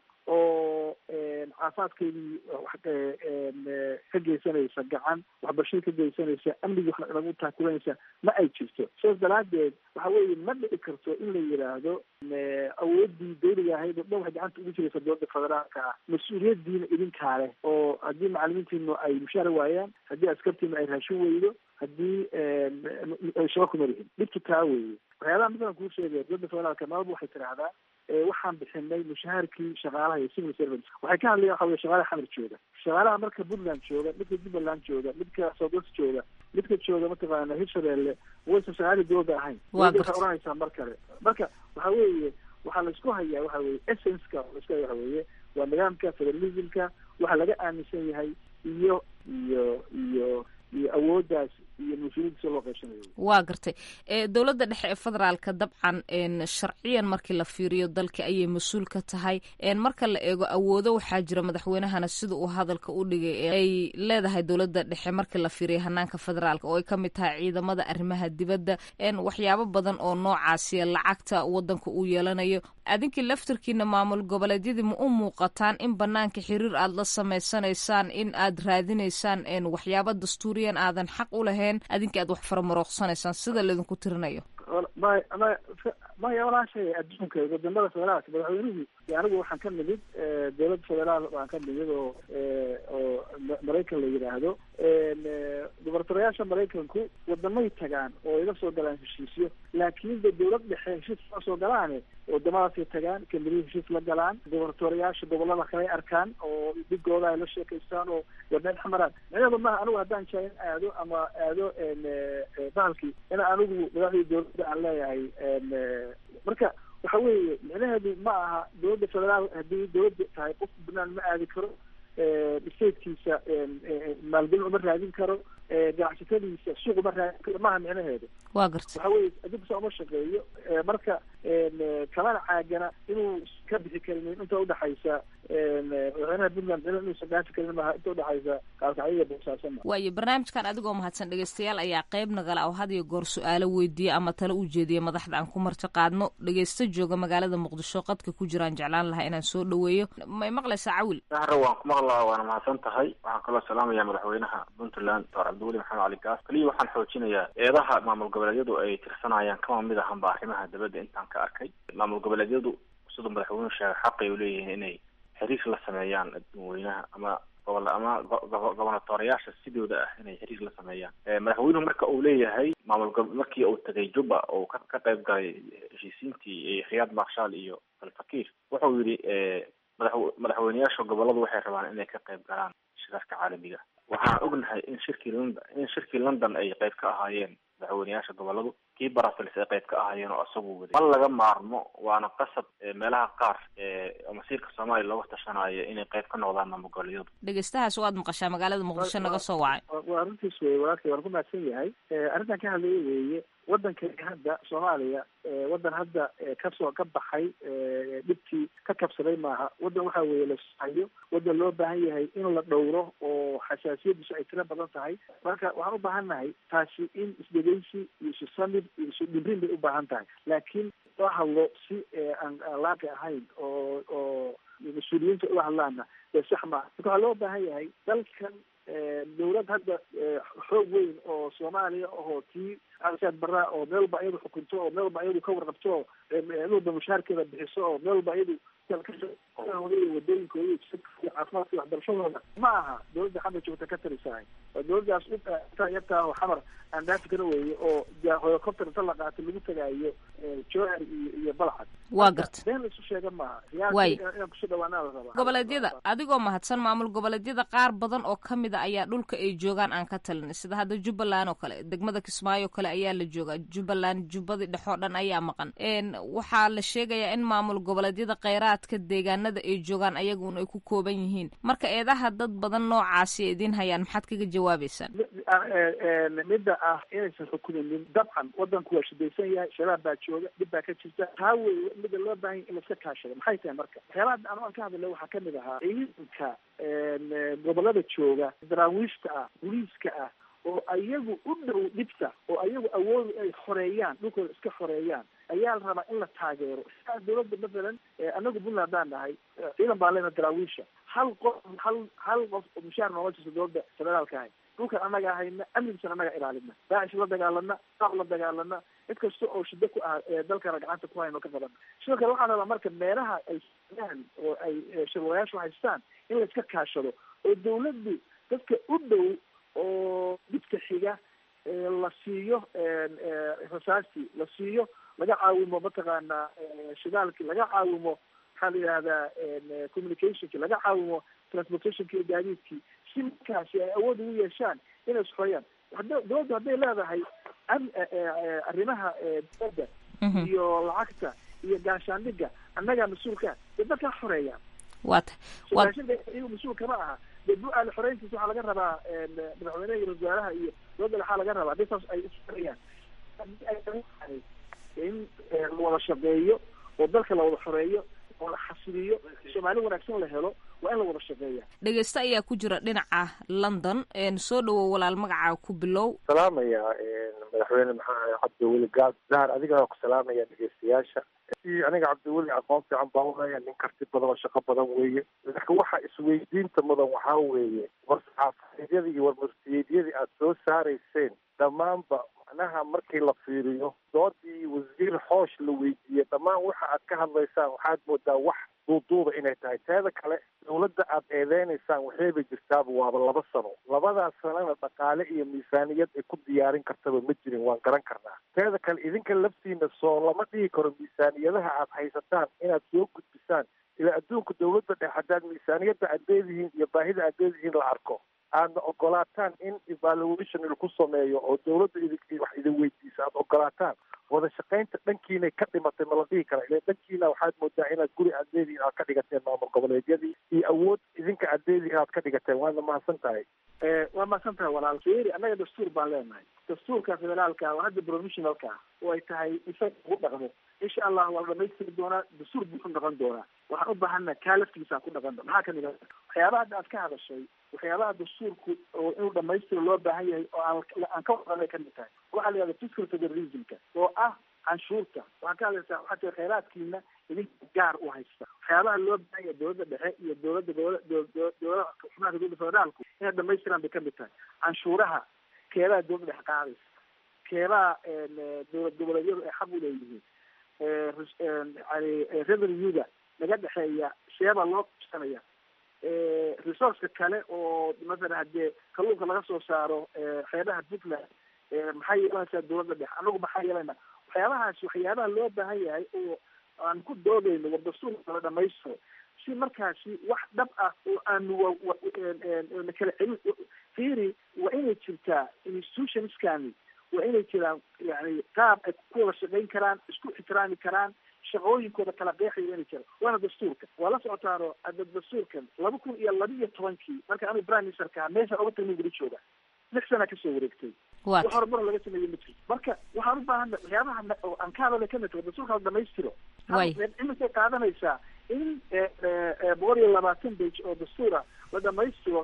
oo caafimaadkeedii ka geysanaysa gacan waxbarashadii ka geysanaysa amnigii wax nagu taakulanaysa ma ay jirto sidaas daraadeed waxa weeye ma dhici karto in la yidhaahdo awoodii dawliga ahayd oo dhan waxay gacanta ugu jiraysa dowladda federaalka ah mas-uuliyadiina idinkaa leh oo haddii macalimiintiinu ay mushaar waayaan haddii askartiinu ay raashin weydo haddii shaba kuma lihin dhibtu taa weeye waxyaabaha midaan kuu sheegaya dowladda federaalka maalba waxay tidhaahdaa waxaan bixinay mushaharkii shaqaalaha iyo civil servants waxay ka hadlayan waxa weye shaqaalaha xamar jooga shaqaalaha marka puntland jooga midka jubbaland jooga midka southwest jooga midka jooga mataqaana hirshabeelle waysan shaqaalihii dowladda ahayn waxay oranaysaa mar kale marka waxa weeye waxaa laisku hayaa waxa weye essenceka laisku haya waxa weeye waa nidaamka federalismka waxa laga aaminsan yahay iyo iyo iyo iyo awooddaas iyo mas-uuliyaddiisa loo qaybsanayo waa gartay dowladda dhexe ee federaalka dabcan sharciyan markii la fiiriyo dalka ayay mas-uul ka tahay marka la eego awoodo waxaa jira madaxweynahana sida uu hadalka u dhigay ay leedahay dowladda dhexe markii la fiiriyo hanaanka federaalka oo ay ka mid tahay ciidamada arrimaha dibadda waxyaabo badan oo noocaasiya lacagta wadanka uu yeelanayo adinkii laftarkiina maamul goboleedyadii ma u muuqataan in banaanka xiriir aad la samaysanaysaan in aad raadinaysaan waxyaabo dastuuriyan aadan xaq u lahayn adinka aad wax faramarooqsanaysaan sida laydinku tirinayo may may maya walaashay adduunka wadamada federaalka madaxweynuhu anigu waxaan ka nimid dowladda federaal baan ka nimid oo oo maraykan la yidhaahdo gubernatoriyaasha maraykanku wadamay tagaan oo iga soo galaan heshiisyo laakiin de dowlad dhexe heshiis ma soo galaane wadamadaasay tagaan kamidihii heshiis la galaan gubernatoriyaasha gobolada kale arkaan oo dhigooda ay la sheekaystaan oo wadeen xamaraan micnaheedu maaha anigu haddaan jaa in aado ama aado bahalkii in anigu madaxdii dowladda aan leeyahay marka waxa weeye micnaheedu ma aha dowladda federaal haddii dowladda tahay qof banaan ma aadi karo statekiisa maalgelin uma raadin karo ganacsatadiisa suuq uma raadin karo maaha micnaheedu waa garta waxa weye adduunka uma shaqeeyo marka kamana caagana inuu ka bixi karin inta udhaxaysa madaxweynaha puntland micna inuusan dhaafi karin maaha inta udhaxaysa kaalkacyiga boosaaso ma waayo barnaamijkan adigoo mahadsan dhegeystayaal ayaa qayb nagala oo had iyo goor su-aalo weydiiya ama talo u jeediya madaxda aan ku marti qaadno dhegeysta jooga magaalada muqdisho qadka ku jiraan jeclaan lahaa inaan soo dhaweeyo may maqlaysaa cawil sahre waan ku maqlaa waana mahadsan tahay waxaan kaloo salaamaya madaxweynaha puntland doctor cabdiweli maxamed cali gaas kaliya waxaan xoojinayaa eedaha maamul goboleedyadu ay tirsanayaan kama mid ahanba arrimaha dabadda intaan ka arkay maamul goboleedyadu siduu madaxweynuhu sheegay xaqay u leeyihiin inay xiriir la sameeyaan dadweynaha ama gobol ama gobonatoriyaasha sidooda ah inay xiriir la sameeyaan madaxweynuhu marka uu leeyahay maamul go markii uu tagay juba oo ka ka qayb galay heshiisiintii khiyaad marshaal iyo alfakiir wuxuu yidhi madax madaxweyneyaasha goboladu waxay rabaan inay ka qayb galaan shirarka caalamiga waxaan ognahay in shirkii london in shirkii london ay qayb ka ahaayeen madaxweyneyaasha goboladu kii brussels ay qayb ka ahaayeen oo isagu waday ma laga maarmo waana qasab meelaha qaar masiirka soomaaliya looga tashanayo inay qayb ka noqdaan maamul goboleedyadu dhegeystahaas waad maqashaa magaalada muqdisho naga soo wacay waa arrintiis weye walaalkay waan ku mahadsan yahay arrintan ka hadlaya weeye waddankani hadda soomaaliya waddan hadda kasoo ka baxay dhibkii ka kabsaday maaha waddan waxa weeye la sahayo waddan loo baahan yahay in la dhowro oo xasaasiyadiisu ay tiro badan tahay marka waxaan u baahan nahay taasi in isdhegeysi iyo isu samid iyo isu dhibrin bay u baahan tahay laakiin loo hadlo si aan aan laaqi ahayn oo oo mas-uuliyiinta ula hadlaana dee sax maaha marka waxaa loo baahan yahay dalkan dawlad hadda xoog weyn oo soomaaliya ahoo tii asaad baraa oo meel walba iyadu xukunto oo meel walba iyadu ka warqabto oo meel walba mushaarkeeda bixiso oo meel walba iyadu wadooyinkooda caafimaadka waxbarashadooda ma aha dawladda xamar joogta ka tarisahay waa dawladdaas yartaa oo xamar aan dhaafi kana weeye oo helicopter inta la qaato lagu tagaayo jowhar iyo iyo balcad waa garta been laisu sheega maaha Waay. inaan kusoo dhawaanaa la rabaa goboleedyada adigoo mahadsan maamul goboleedyada qaar badan oo ka mid a ayaa dhulka ay joogaan aan ka talin sida hadda jubbaland oo kale degmada kismaayo oo kale ayaa la joogaa jubbaland jubbadii dhexoo dhan ayaa maqan n waxaa la sheegayaa in maamul goboleedyada kheyraadka deegaanada ay joogaan ayagun ay ku kooban yihiin marka eedaha dad badan noocaasi ay idiin hayaan maxaad kaga jawaabeysaan midda ah inaysan xukumaynin dabcan wadanku waa shidaysan yahay shabaab baa jooga dhib baa ka jirta taa wey midda loo baahan yahay in laiska kaashado maxay tahay marka waxyaalaha anu aan ka hadlay waxaa kamid ahaa ciidanka gobolada jooga daraawiishta ah booliiska ah oo ayagu u dhow dhibta oo ayagu awoodu ay xoreeyaan dhulkooda iska xoreeyaan ayaa la rabaa in la taageero sidaa dawladda mathalan anagu puntland haddaan nahay ciidan baan lena daraawiisha hal qof hal hal qof oo mushaar nooga jirta dawladda federaalka ahay dhulkan annaga ahayna amnigiisana annaga ilaalina daacish la dagaalana qaab la dagaalana cid kasta oo shida ku ah ee dalkana gacanta ku hayno ka qabana sidoo kale waxaan rabaa marka meelaha ay sameeyaan oo ay shirwayaashu haystaan in la iska kaashado oo dawladdu dadka u dhow oo dhibka xiga la siiyo rasaastii la siiyo laga caawimo mataqaanaa shidaalkii laga caawimo maxaa la yidhahdaa communicationki laga caawimo transportationki iyo gaadiidkii si markaasi ay awood ugu yeeshaan inay isxoyaan hada dawladdu hadday leedahay am- arrimaha dowladda iyo lacagta iyo gaashaandhiga annagaa mas-uulka dee dadkaa xoreeyaan waa ta waa raashinka iyagu mas-uul kama aha dee bu-aal xoreyntiisa waxaa laga rabaa madaxweynaha iyo ra-isul wasaaraha iyo dowladda waxaa laga rabaa hadii saas ay isxoreeyaan haddii ay tahay in la wada shaqeeyo oo dalka la wada xoreeyo oo la xasiliyo soomaali wanaagsan la helo waa in la wada shaqeeya dhegeysta ayaa ku jira dhinaca london soo dhawow walaal magacaa ku bilow salaamaya madaxweyne maxaa cabdiweli gaad zahar adigaa ku salaamaya dhegeystayaasha si aniga cabdiweli aqoon fiican baa ulaya nin karti badan oo shaqo badan weeye laakiin waxa isweydiinta mudan waxaa weeye war saxaafadeedyadii iyo war murtiyeedyadii aada soo saarayseen dhammaanba macnaha markii la fiiriyo doodii wasiir xoosh la weydiiyey dhammaan waxa aad ka hadlaysaan waxaad moodaa wax duuduuba inay tahay teeda kale dawladda aad eedeynaysaan waxayba jirtaaba waaba laba sano labadaas sanona dhaqaale iyo miisaaniyad ay ku diyaarin kartaba ma jirin waan garan karnaa teeda kale idinka laftiina soo lama dhigi karo miisaaniyadaha aad haysataan inaad soo gudbisaan ilaa adduunka dawladda dhex haddaad miisaaniyadda aad leedihiin iyo baahida aad leedihiin la arko aadna ogolaataan in evaluation laku sameeyo oo dawladda idin wax idin weydiisa aada ogolaataan wada shaqaynta dhankiinay ka dhimatay ma la dhihi kara ile dhankiina waxaad moodaa inaad guri aad leedihiin aad ka dhigateen maamul goboleedyadii iyo awood idinka aad leedihiin aad ka dhigateen waadna mahadsan tahay waa mahadsan tahay walaal fiiri annaga dastuur baan leenahay dastuurka federaalka oo hadda provisionalka oo ay tahay isaga ugu dhaqmo insha allah waa la dhamaystiri doonaa dastuur buuxu noqon doonaa waxaan u baahana kaa laftigiisa ku dhaqan maxaa kamid a waxyaabaha hadda aad ka hadashay waxyaabaha dastuurku oo inuu dhamaystiro loo baahan yahay oo aan aan ka wadanay kamid tahay waxaa la yihahda fiscal federalismka oo ah canshuurta waxaan ka hadlaysaa waxaa tiri khayraadkiina idinka gaar u haysta waxyaabaha loo baahan yahay dowladda dhexe iyo dowladda dowlada xubnaha dowladda federaalku inay dhamaystiraan bay kamid tahay canshuuraha keebaha dowladda dhexe qaadaysa keebaha dowlad goboleedyadu ay xaq u leeyihiin yani revenuega naga dhexeeya sheeba loo qabsanaya resourceka kale oo mathalan haddee kalluunka laga soo saaro xeebaha puntland maxay yeelanaysaa dowladda dhexe anagu maxaa yeelana waxyaabahaas waxyaabaha loo baahan yahay oo aan ku doodayno war dastuurka la dhamaystiro si markaasi wax dhab ah oo aanu na kala celin fiiri waa inay jirtaa institutionskani waa inay jiraan yani qaab ay ku wada shaqayn karaan isku ixtiraami karaan shaqooyinkooda kala qeexaya inay jiraan waana dastuurka waa la socotaano ada dastuurkan laba kun iyo laba iyo tobankii marka anigu prime ministerka ahaa meeshaan oga tagnin guri jooga lix sana kasoo wareegtay wax horumar laga sameeye ma jirto marka waxaan u baahana waxyaabaha aan ka hadalay kamid tahay dastuurka la dhamaystiro imisay qaadanaysaa in boqol iyo labaatan bage oo dastuura la dhamaystiro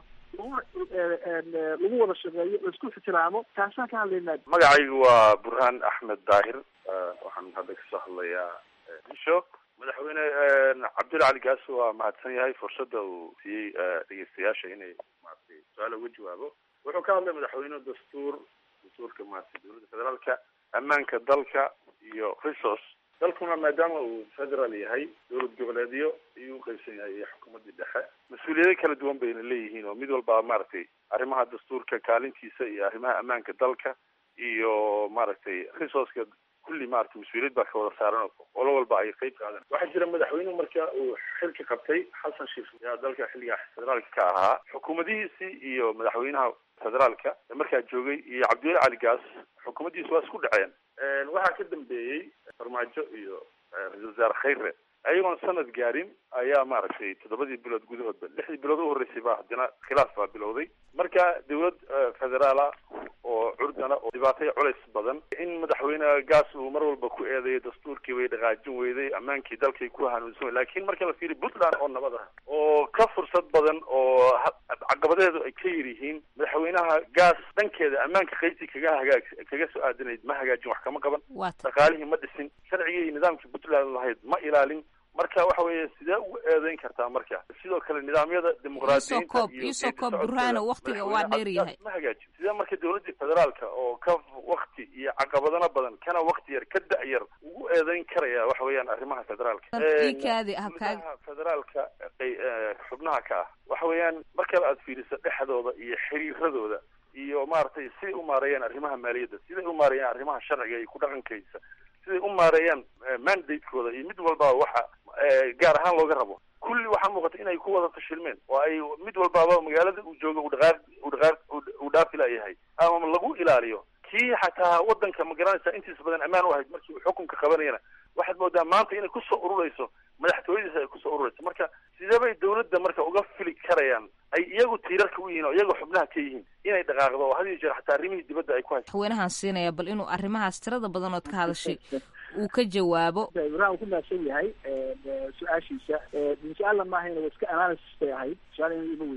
lagu wada shaqeeyo laisku ixtiraamo taasaan ka hadlaynaa magacaygu waa burhaan axmed daahir waxaan hadda kasoo hadlayaa isho madaxweyne cabdul cali gaas waa mahadsan yahay fursadda uu siiyey dhegeystayaasha inay maratay su-aala uga jawaabo wuxuu ka hadlay madaxweyne dastuur dastuurka maratay dowladda federaalka ammaanka dalka iyo resource dalkuna maadaama uu federal yahay dowlad goboleedyo ayuu uqaybsan yahay iyo xukuumadii dhexe mas-uuliyado kala duwan bayna leeyihiin oo mid walba maaragtay arrimaha dastuurka kaalintiisa iyo arrimaha ammaanka dalka iyo maaragtay resourceka kulli maaragtay mas-uuliyad baa ka wada saaran olo walba ay qeyb qaadan waxaa jira madaxweynuhu marka uu xilka qabtay xasan sheikh yaa dalka xilligaa federaalka ka ahaa xukuumadihiisii iyo madaxweynaha federaalka ee markaa joogay iyo cabdiweli cali gaas xukuumaddiisi waa isku dhaceen waxaa ka dambeeyey farmaajo iyo ra-isul wasaare khayre ayagoon sanad gaarin ayaa maaragtay toddobadii bilood gudahoodba lixdii bilood u horreysay baa haddana khilaaf baa bilowday marka dowlad federaala oo curdana oo dhibaatay culays badan in madaxweyne gaas uu mar walba ku eedeeyo dastuurkii way dhaqaajin weyday ammaankii dalkay ku hanuunsan laakiin marka la fiiriy puntland oo nabad ah oo ka fursad badan oo caqabadeedu ay ka yar yihiin madaxweynaha gaas dhankeeda ammaanka qaybtii kaga hagaag kaga soo aadanayd ma hagaajin wax kama qaban dhaqaalihii ma dhisin sharcigii iyo nidaamkii puntland lahayd ma ilaalin marka waxa weeye sidee ugu eedeyn kartaa marka sidoo kale nidaamyada dimuqraadiyiinta iisoo koob burhaano waktiga waa dheer yahay ma hagaajin sidee marka dowladii federaalka oo ka wakti iyo caqabadana badan kana wakti yar ka da-yar ugu eedeyn karaya waxa weeyaan arrimaha federaalka ikaadi habkaag federaalka xubnaha ka ah waxa weeyaan markale aad fiiriso dhexdooda iyo xiriiradooda iyo maaragtay siday u maareeyaan arrimaha maaliyadda siday u maareeyaan arrimaha sharciga iyo ku dhaqankaysa siday u maareeyaan mandatekooda iyo mid walbaa waxa gaar ahaan looga rabo kulli waxaa muuqata inay ku wada fashilmeen oo ay mid walbaaba magaalada uu jooga u dhaqaaq u dhaqaaq uu dhaafi layahay ama lagu ilaaliyo kii xataa wadanka ma garanaysa intiisa badan ammaan u ahayd markii uu xukunka qabanayana waxaad moodaa maanta inay kusoo ururayso madaxtooyadiisa ay kusoo ururayso marka sidee bay dawladda marka uga fili karayaan ay iyagu tiirarka u yihiin oo iyagu xubnaha ka yihiin inay dhaqaaqdo oo had iyo jeer xataa arrimihii dibadda ay ku hayso madaxweynahan siinaya bal inuu arrimahaas tirada badanood ka hadashay uu ka jawaabo ibrahim uu ku mahadsan yahay su-aashiisa su-aalla maahayna waa iska analysis bay ahayd su-aal in ima weydiin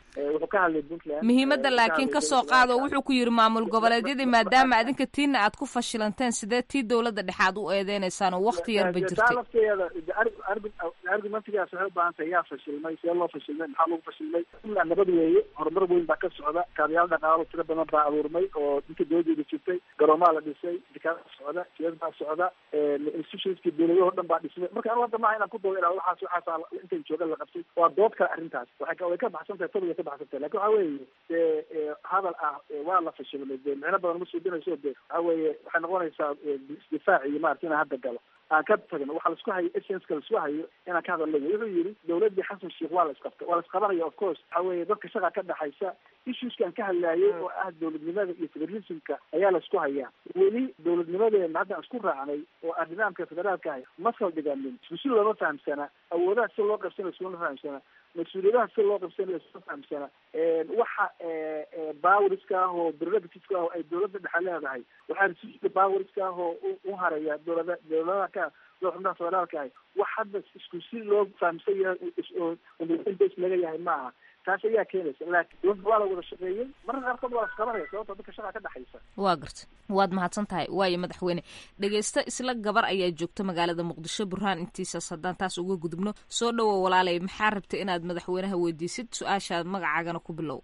wuxuu ka hadlay puntland muhiimadda laakiin ka soo qaado wuxuu ku yidhi maamul goboleedyadii maadaama adinka tiina aad ku fashilanteen sidee tii dowladda dhexe aad u eedeynaysaan oo wakti yarba jirtay lafteeda argumentigaas waxay u baahan tahay yaa fashilmay see loo fashilmay maxaa lagu fashilmay puntland nabad weeye horumar weyn baa ka socda kaabayaal dhaqaalo tiro badan baa abuurmay oo inta dowladeeda jirtay garoomaa la dhisay dikaada socda jiyad baa socda institutionskii dowladahoo dhan baa dhismay marka anu hadda maaha inaan ku doodo ilaa waxaas waxaas intan jooga la qabtay waa dood kale arrintaas waxay way ka baxsan tahay tobiga ka baxsan tahay lakin waxa weeye dee hadal ah waa la fashilmay dee micno badan uma suudinayso de waxa weeye waxay noqonaysaa difaac iyo maarata inaan hadda galo aan ka tagno waxaa laisku hayo essenska laisku hayo inaan ka hadalno wuxuu yidhi dowladdii xasan sheikh waa la isqabtay waa la isqabanaya of course waxa weeye dadka shaqa ka dhexaysa issueskaan ka hadlaayay oo ah dowladnimada iyo federalismka ayaa la isku hayaa weli dowladnimadeena haddaan isku raacnay oo aan nidaamka federaalka ahay ma saldhiganin isku si looma fahamsana awoodaha si loo qabsanayo iskuma fahamsana mas-uuliyadaha si loo qabsanayo iskuma fahamsana waxa bawriska ah oo prerogativeska ah oo ay dowladda dhexe leedahay waxaa resiska bawriska ah oo u haraya dowlada dowladaha ka doo xubnaha federaalka ahay wax hadda isku si loo fahamsan yahay oo bas laga yahay ma aha taas ayaa keenaysa laakiin dowladda waa la wada shaqeeyey mararka qaarkood waa la isqabanaya sababta dadka shaqa ka dhexaysa waa garta waad mahadsan tahay waayo madaxweyne dhegeysta isla gabar ayaa joogta magaalada muqdisho burhaan intiisaas haddaan taas uga gudubno soo dhowo walaalay maxaa rabtay inaad madaxweynaha weydiisid su-aashaad magacaagana ku bilow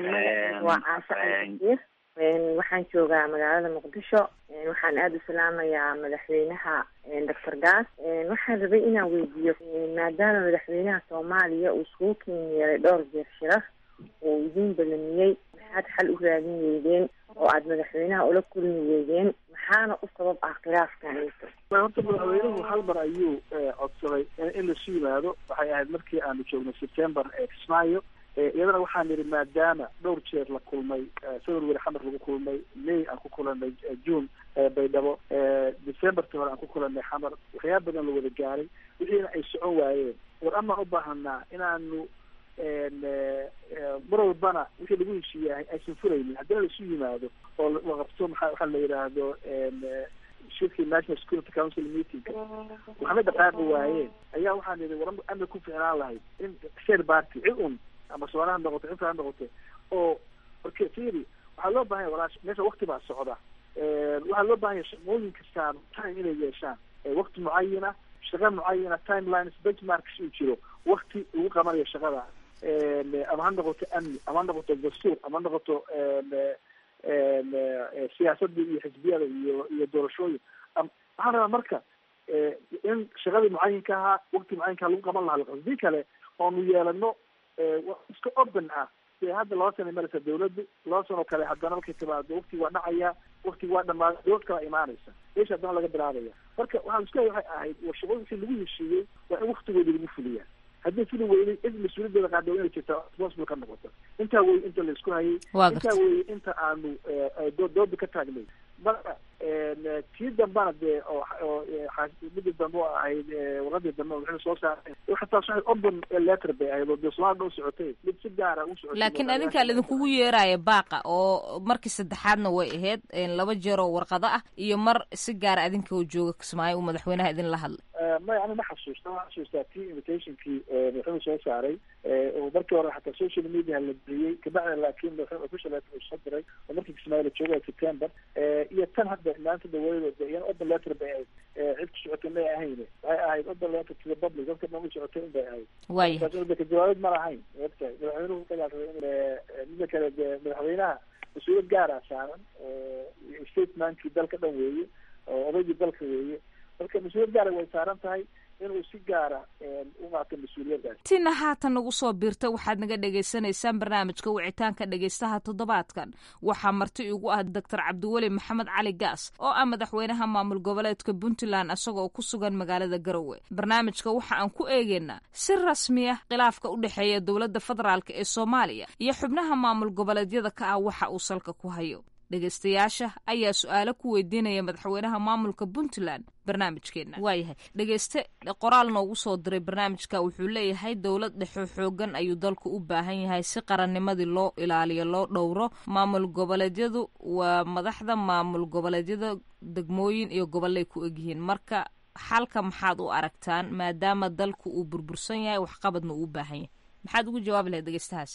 waa caasho caliir waxaan joogaa magaalada muqdisho waxaan aada u salaamayaa madaxweynaha doctor gaas waxaan rabay inaan weydiiyo maadaama madaxweynaha soomaaliya uu iskugu ken yeelay dhowr jeer shirar uu idiin balamiyey maxaad xal u raadin weydeen oo aada madaxweynaha ula kulmi weydeen maxaana u sabab ah khilaafkan horta madaxweynuhu hal mar ayuu codsaday in lasu yimaado waxay ahayd markii aanu joognay september ee kismaayo iyadana waxaan nidhi maadaama dhowr jeer la kulmay february xamar lagu kulmay may aan ku kulanay june baydhabo decemberta hore aan ku kulanay xamar waxyaaba badan la wada gaaray wixiina ay socon waayeen war amaan u baahanaa inaanu mar walbana wixii lagu heshiiyahay aysan furaynin haddana laisu yimaado oo la qabto maa waxaa la yidhaahdo shirkii national security council meeting waxna dhaqaaqi waayeen ayaa waxaan nidhi war ama ku ficnaan lahayd in share party cid un ama soona ha noqoto inta ha noqoto oo marka firi waxaa loo bahanya walaash meesha wakti baa socda waxaa loo bahanya shaqooyin kastaan time inay yeeshaan wakti mucayina shaqa mucayina timelines benchmarks uu jiro wakti lagu qabanayo shaqada ama ha noqoto amni ama ha noqoto dastuur ama ha noqoto siyaasadii iyo xisbiyada iyo iyo doorashooyin waxaan rabaa marka in shaqadii mucayinka ahaa wakti mucayinkaa lagu qaban lahaa hadii kale oonu yeelano iska open ah dee hadda laba sana maraysa dawladdu laba sanoo kale haddana markay timaado wakti waa dhacaya wakti waa dhamaada dowlad kala imaanaysa meesha haddana laga bilaabaya marka waxaa la isku hay waxay ahayd war shaqooyinkii lagu heshiiyey waa in waktigoodi lagu fuliyaa haddii fili weynay cid mas-uuliyadeeda qaada inay jirta responsible ka noqoto intaa weye inta la isku hayay intaa weye inta aanu dooda ka taagnay marka tii dambana dee oo midii dambe oo ahayd warqadii dambe wixii soo saaray xataa waxay open letter bay ahayd oo dee soomaalida u socotay mid si gaara u socotay laakiin adinkaa laidinkugu yeeraya baaqa oo markii saddexaadna way ahayd laba jeer oo warqado ah iyo mar si gaara adinka oo jooga kismaayo uu madaxweynaha idin la hadlay maya ani ma xasuusta ma xasuustaa tii invitationkii madaxweynuhu soo saaray oo markii hore xataa social media la geliyey kabacda laakiin madaxweyne official letter uu soo diray oo markii kismaayo la joogay september iyo tan hadda maanta dawladda de iyana open letter bay ahayd cid ku socotay may ahayn waxay ahayd open letter to the public dadka dhan u socotay in bay ahayd waaya ka jawaabid ma lahayn ogtahay madaxweynuhu kagaasay in mida kale dee madaxweynaha mas-uuliyad gaara saaran statementkii dalka dhan weeye oo odaygii dalka weeye marka mas-uuliyad gaara way saaran tahay inuu si gaara u qaato mas-uuliyaddaas tina haatan nagu soo biirta waxaad naga dhagaysanaysaan barnaamijka wicitaanka dhegaystaha toddobaadkan waxaa marti igu ah doctor cabdiweli maxamed cali gaas oo ah madaxweynaha maamul goboleedka puntland isagoo ku sugan magaalada garowe barnaamijka waxa aan ku eegeynaa si rasmi ah khilaafka u dhexeeya dowladda federaalk ee soomaaliya iyo xubnaha maamul goboleedyada ka ah waxa uu salka ku hayo dhegaystayaasha ayaa su-aalo ku weydiinaya madaxweynaha maamulka puntland barnaamijkeena waayahay dhegayste qoraal noogu soo diray barnaamijka wuxuu leeyahay dowlad dhexo xoogan ayuu dalku u baahan yahay si qarannimadii loo ilaaliyo loo dhowro maamul goboleedyadu waa madaxda maamul goboleedyada degmooyin iyo gobolay ku egyihiin marka xalka maxaad u aragtaan maadaama dalku uu burbursan yahay waxqabadna uu u baahan yahay maxaad ugu jawaabi lahayd dhegaystahaas dabcan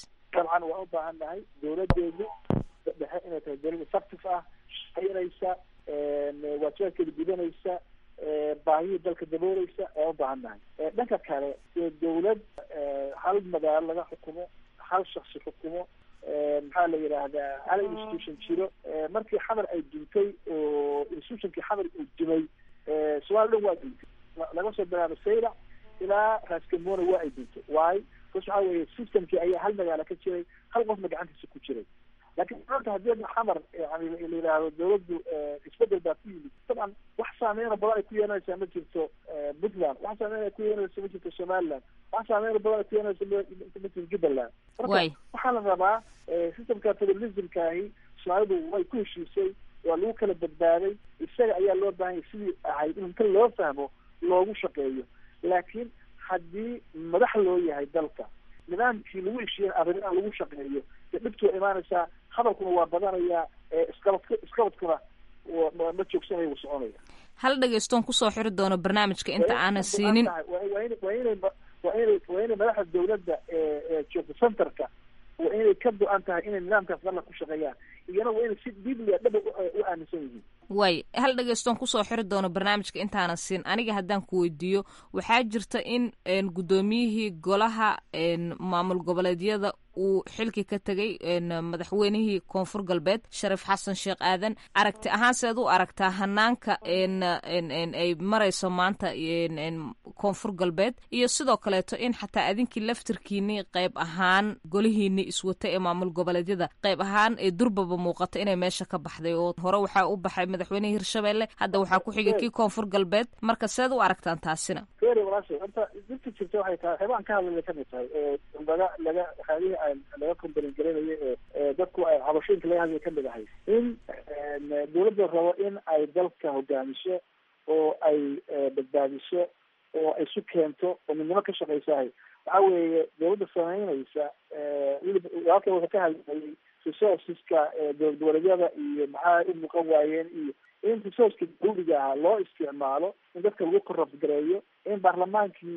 dabcan waan u baahan nahay dowladeedu dhexe inay tahay dowlad effective ah shaqaynaysa waajibaadkeeda gudanaysa baahiyii dalka dabooleysa ayaan u baahan nahay dhanka kale ee dowlad hal magaalo laga xukumo hal shaksi xukumo maxaa la yidhaahdaa hal institution jiro markii xamar ay duntay oo institutionkii xamar uu dumay somaali dhan waa duntay laga soo bilaabo sayra ilaa raaskamona waa ay duntay waayo bas waxaa weeye systemkii ayaa hal magaalo ka jiray hal qofna gacantiisa ku jiray laakiin maanta haddii xamar yani la yidhaahdo dawladdu isbedel baa ku yimid dabcan wax saameyna badan ay ku yeelanaysaa ma jirto puntland wax saameyn ay ku yeelanaysa ma jirto somaliland wax saameyn badan ay ku yeelanaysa ma jirto jubbaland marka waxaa la rabaa systemka federalismkaahi soomaalidu way ku heshiisay waa lagu kala badbaaday isaga ayaa loo baahanya sidii ahayd in inta loo fahmo loogu shaqeeyo laakiin haddii madax loo yahay dalka nidaamkii lagu heshiiyen arrimaha lagu shaqeeyo dee dhibtu waa imaanaysaa hadalkuna waa badanayaa isqabadk isqabadkuna ma joogsanayo wuu soconaya hal dhegeystoon kusoo xiri doono barnaamijka inta aanan siinin waa in waa inay waa inay waa inay madaxda dawladda ee joogta centerka waa inay ka go-an tahay inay nidaamkaas dalla ku shaqeeyaan iyana waa inay si dibliya dhaba u aaminsan yihiin waay hal dhegeystoon kusoo xiri doono barnaamijka intaanan siin aniga haddaan ku weydiiyo waxaa jirta in guddoomiyihii golaha maamul goboleedyada uu xilki ka tegay madaxweynihii koonfur galbeed sharif xasan sheekh aadan aragti ahaan seed u aragtaa hanaanka ay marayso maanta koonfur galbeed iyo sidoo kaleeto in xataa adinkii laftirkiini qayb ahaan golihiini iswata ee maamul goboleedyada qayb ahaan ee durbaba muuqata inay meesha ka baxday oo hore waxaa u baxay madaxweynihii hirshabelle hadda waxaa ku xigay kii koonfur galbeed marka seed u aragtaan taasina horta dirta jirta waxay tahay waxyaabaan ka hadlaya kamid tahay laga laga waxyaabihii laga kombalin garanayo ee dadku ay cabashooyinka laga hadlaya kamid ahay in dawladda rabo in ay dalka hogaamiso oo ay badbaadiso oo ay isu keento oo midnimo ka shaqaysahay waxa weeye dawladda sameynaysa weliba halkan wuxuu ka hadlayay resourceska dowlad goboleedyada iyo maxaa u muuqan waayeen iyo in resourceka dawliga ahaa loo isticmaalo in dadka lagu korrupt gareeyo in baarlamaankii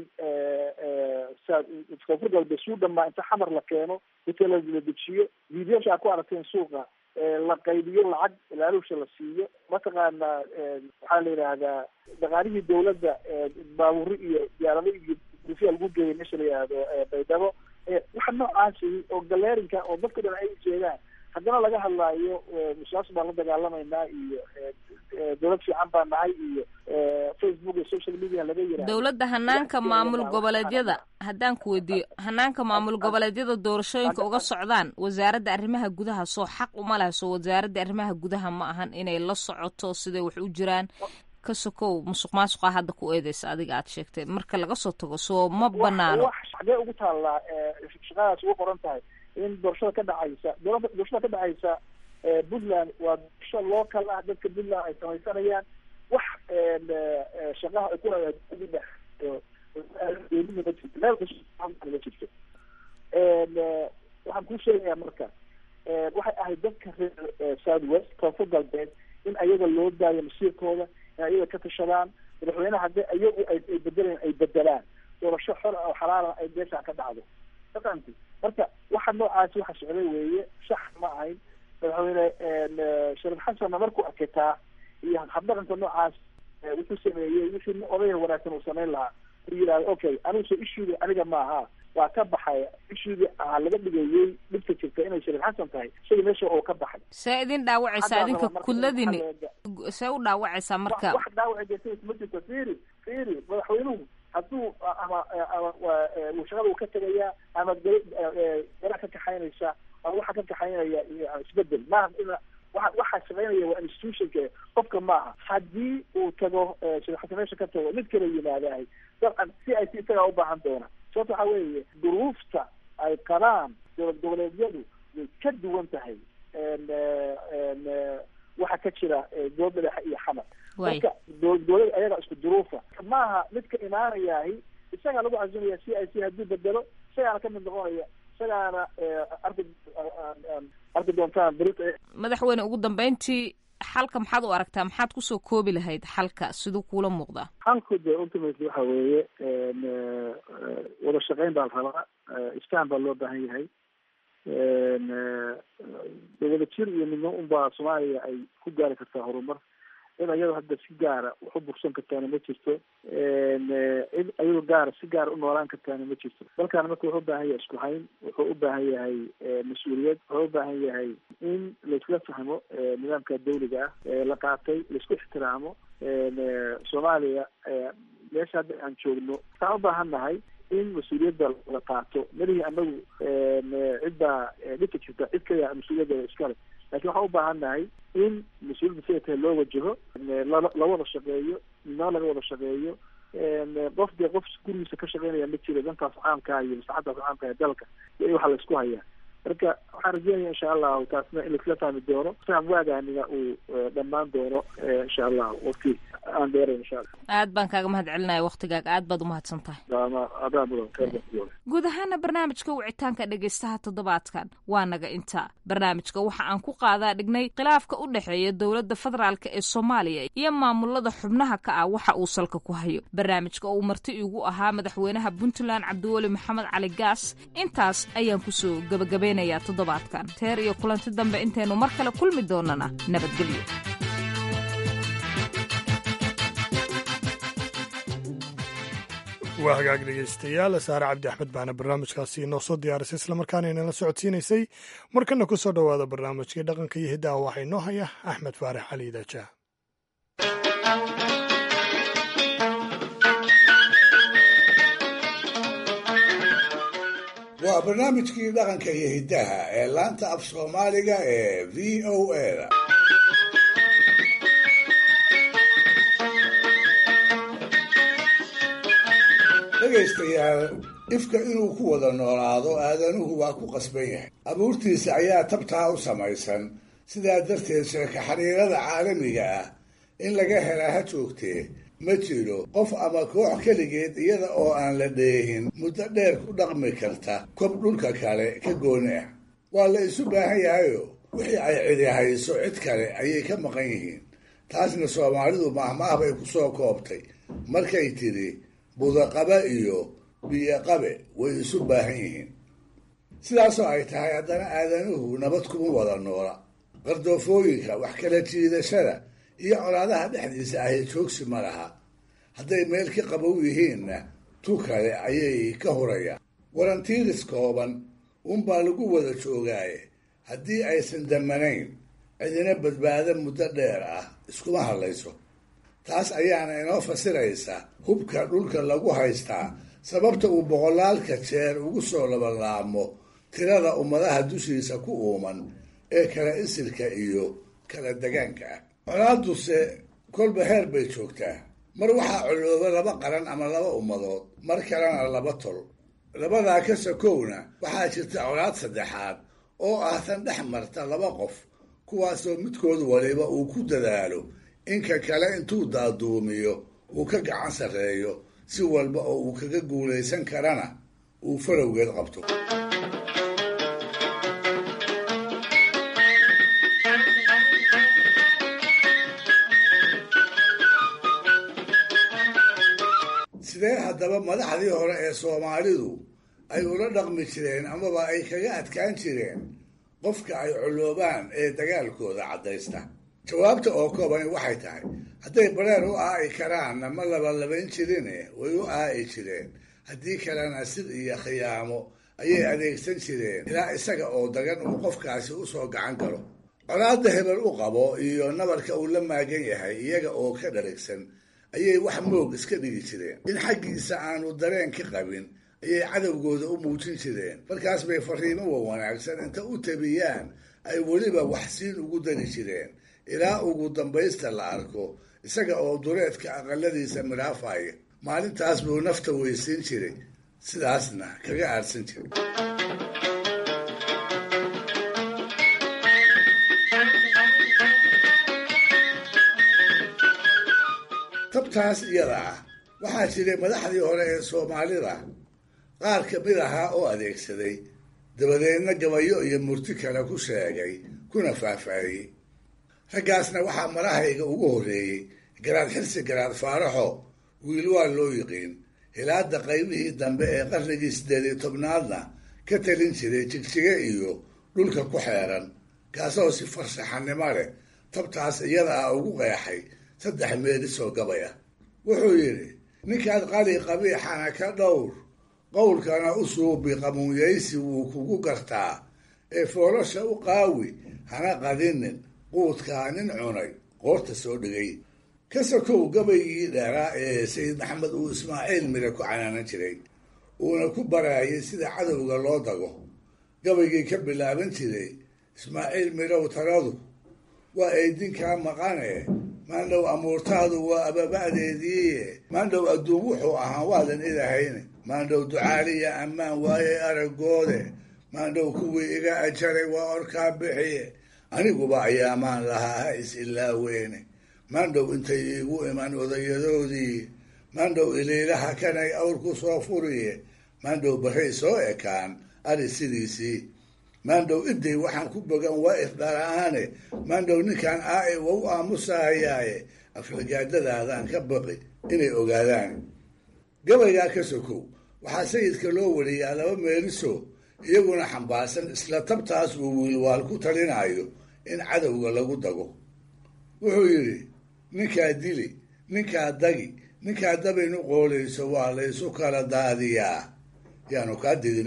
koonfur galbeed suu dhamaa inta xamar la keeno inta la dejiyo videosha aad ku aragteen suuqa la qaybiyo lacag ilaalusha la siiyo mataqaana waxaa la yidhaahdaa dhaqaalihii dawladda baaburi iyo diyaarado iyo dufiya lagu geeyay meesha la yidhaahdo baydhabo waxa noocaasi oo galeerinka oo dadka dhan ay ujeedaan haddana laga hadlaayo musaas baan la dagaalamaynaa iyo dawlad fiican baa nahay iyo facebook iyo social media laga yiraahdo dowladda hanaanka maamul goboleedyada haddaan ku weydiiyo hanaanka maamul goboleedyada doorashooyinka uga socdaan wasaaradda arrimaha gudaha soo xaq uma laha soo wasaaradda arrimaha gudaha ma ahan inay la socoto siday wax u jiraan ka sokow musuq maasuqa hadda ku eedeysa adiga aad sheegtay marka laga soo tago soo ma banaano xagee ugu taallaa shaqadaas ugu qoran tahay in doorashada ka dhacaysa doorashada ka dhacaysa puntland waa doorasho local ah dadka puntland ay samaysanayaan wax shaqaha ay ku meel jirto waxaan kuu sheegayaa marka waxay ahayd dadka reer south west koonfur galbeed in ayaga loo daayo masiirkooda in ayaga ka tashadaan madaxweyneha haddii ayagu ay bedelaan ay bedelaan doorasho xor oo xalaala ay meesha ka dhacdo maqanti marka waxa noocaasi waxa socday weeye sax ma ahayn madaxweyne sharif xasanna markuu arkitaa iyo habdhaqanka noocaas wuxuu sameeyey wixii odayga wanaagsan uu samayn lahaa u yidhahda okay anigu soo ishuudi aniga maaha waa ka baxay ishuudi ahaa laga dhigayey dhibka jirta inay sharif xasan tahay isaga meesha oo ka baxay see idin dhaawacaysaa idinka kudladini see u dhaawacaysaa marka wax dhaawaci jirta ma jirto fiiri fiiri madaxweynuhu hadduu ama ama shaqada uu ka tegayaa ama garaa ka kaxaynaysa ama waxa ka kaxaynaya isbedel maaha ina waa waxaa shaqaynaya waa institutionka qofka maaha haddii uu tago shirxasa meesha ka tago mid kala yimaadahay dabcan si ay si isagaa ubaahan doona sababta waxaa weeye duruufta ay qabaan dowlad goboleedyadu way ka duwan tahay waxa ka jira dowlad madaxa iyo xamar marka dowlad ayaga isku duruufa maaha midka imaanayahi isagaa lagu cazumaya c i c hadduu bedelo isagaana kamid noqonaya isagaana arki arki doontaan beri madaxweyne ugu dambeyntii xalka maxaad u aragtaa maxaad kusoo koobi lahayd xalka siduu kuula muuqdaa xalku de ultimately waxa weeye wada shaqeyn baa la rabaa isfahan baa loo baahan yahay dawlada jir iyo midno unbaa soomaaliya ay ku gaari kartaa horumar cid ayadoo hadda si gaara wax u bursan kartaana ma jirto cid ayadoo gaara si gaara u noolaan kartaana ma jirto dalkaana marka wuxuu ubaahan yahay isku hayn wuxuu u baahan yahay mas-uuliyad wuxuu u baahan yahay in laisla fahmo nidaamka dawliga ah la qaatay laisku ixtiraamo soomaaliya meesha hadda aan joogno waxaan u baahan nahay in mas-uuliyadda la qaato malihi anagu cidbaa dhibka jirta cid kaliya mas-uuliyadda iskale lakin waxaan u baahan nahay in mas-uuliyadda siday tahay loo wajaho la wada shaqeeyo midnimo laga wada shaqeeyo qof dee qof gurigiisa ka shaqeynaya ma jiro dantaas caamkaa iyo maslaxadaas caamka ee dalka iyo in waxa la isku hayaa marka waxaan rajeynaya insha allahu taasna in laisla fahmi doono faham waagaaniga uu dhammaan doono insha allah waqti aan dheerayn insha allah aad baan kaaga mahad celinaya waktigaaga aad baad umahadsan tahay adaa mudan khayr guud ahaana barnaamijka wicitaanka dhegaystaha toddobaadkan waa naga intaa barnaamijka waxa aan ku qaadaa dhignay khilaafka u dhexeeya dowladda federaalk ee soomaaliya iyo maamulada xubnaha ka ah waxa uu salka ku hayo barnaamijka uu marti igu ahaa madaxweynaha puntland cabdiweli maxamed cali gaas intaas ayaan kusoo gabagabaynayaa toddobaadkan teer iyo kulanti dambe intaynu mar kale kulmi doonana nabadgelyo waa hagaag dhegaystayaal saare cabdi axmed baana barnaamijkaasi inoo soo diyaarisay islamarkaana inala socodsiinaysay markana ku soo dhowaada barnaamijkii dhaqanka iyo hiddaha waxaa inoo haya axmed faarax cali daajaa waa barnaamijkii dhaqanka iyo hiddaha ee laanta af soomaaliga ee v o a da dhegaystayaal ifka inuu ku wada noolaado aadanuhu waa ku qasban yahay abuurtiisa ayaa tabtaa u samaysan sidaa darteed sheeka xiriirada caalamiga ah in laga helaa ha joogtee ma jiro qof ama koox keligeed iyada oo aan la dheehin muddo dheer ku dhaqmi karta kob dhulka kale ka gooni ah waa la isu baahan yahayo wixii ay cidi hayso cid kale ayay ka maqan yihiin taasna soomaalidu mahmaah bay ku soo koobtay markay tidhi budaqabe iyo biyoqabe way isu baahan yihiin sidaasoo ay tahay haddana aadanuhu nabad kuma wada noola qardoofooyinka wax kala jiidashada iyo colaadaha dhexdiisa ahi joogsi ma laha hadday meel ka qabow yihiinna tu kale ayay ka hurayaan warantiiris kooban unbaa lagu wada joogaaye haddii aysan damanayn cidina badbaado muddo dheer ah iskuma hadlayso taas ayaana inoo fasiraysa hubka dhulka lagu haystaa sababta uu boqolaalka jeer ugu soo labalaamo tirada ummadaha dushiisa ku uuman ee kala isirka iyo kala degaanka ah colaaduse kolba heer bay joogtaa mar waxaa colooba laba qaran ama laba ummadood mar kalena laba tol labadaa ka sakowna waxaa jirta colaad saddexaad oo ah tan dhex marta laba qof kuwaasoo midkood waliba uu ku dadaalo inka kale intuu daaduumiyo uu ka gacan sarreeyo si walba oo uu kaga guulaysan karana uu farowgeed qabto sidee haddaba madaxdii hore ee soomaalidu ay ula dhaqmi jireen amaba ay kaga adkaan jireen qofka ay coloobaan ee dagaalkooda caddaysta jawaabta oo koobani waxay tahay hadday bareer u aa'i karaanna ma labalabayn jirine way u aa'i jireen haddii kalena sid iyo khiyaamo ayay adeegsan jireen ilaa isaga oo dagan uu qofkaasi u soo gacan galo colaadda hebel u qabo iyo nabarka uu la maagan yahay iyaga oo ka dharagsan ayay wax moog iska dhigi jireen in xaggiisa aanu dareen ka qabin ayay cadowgooda u muujin jireen markaas bay fariimo wa wanaagsan inta u tabiyaan ay weliba wax siin ugu dari jireen ilaa ugu dambaysta la arko isaga oo dureedka aqaladiisa midhaafaya maalintaas buu nafta weysiin jiray sidaasna kaga aadsan jiray tabtaas iyada ah waxaa jiray madaxdii hore ee soomaalida qaar ka mid ahaa oo adeegsaday dabadeedna gabayo iyo murti kale ku sheegay kuna faahfaahiyey raggaasna waxaa marahayga ugu horreeyey garaad xirsi garaad faaraxo wiil waa loo yiqiin hilaadda qaybihii dambe ee qarnigii siddeed iyo tobnaadna ka talin jiray jigjige iyo dhulka ku xeeran kaasoo si farshaxanimo leh tabtaas iyada ah ugu qeexay saddex meelisoo gabay ah wuxuu yidhi ninkaad qali qabiixana ka dhowr qowlkana u suubi qamuunyaysi wuu kugu gartaa ee foolosha u qaawi hana qadinin quudkaa nin cunay qoorta soo dhigay ka sokow gabaygii dheeraa ee sayid maxamed uu ismaaciil mire ku canaanan jiray uuna ku baraayay sida cadowga loo dago gabaygii ka bilaaban jiray ismaaciil mirow taladu waa eedinkaa maqane maandhow amuurtaadu waa ababa'deediiye maandhow adduun wuxuu ahaa waadan idahayne maandhow ducaaliya ammaan waayay aragoode maandhow kuwii iga ajaray waa orkaa bixiye aniguba ayaamaan lahaa ha is ilaaweene maandhow intay iigu iman odayadoodii maandhow iliilaha kanay awr ku soo furiye maandhow barray soo ekaan ari sidiisii maandhow iday waxaan ku bogan waa ifdhalaane maandhow ninkaan aae wa u aamusahayaaye aflagaadadaadaan ka baqi inay ogaadaan gabaygaa ka sokow waxaa sayidka loo wariyaa laba meeliso iyaguna xambaarsan isla tabtaas uu wiilwaal ku talinayo in cadowga lagu dago wuxuu yidhi ninkaa dili ninkaa dagi ninkaa dabaynu qoolayso waa laysu kala daadiyaa yaanu kaa didina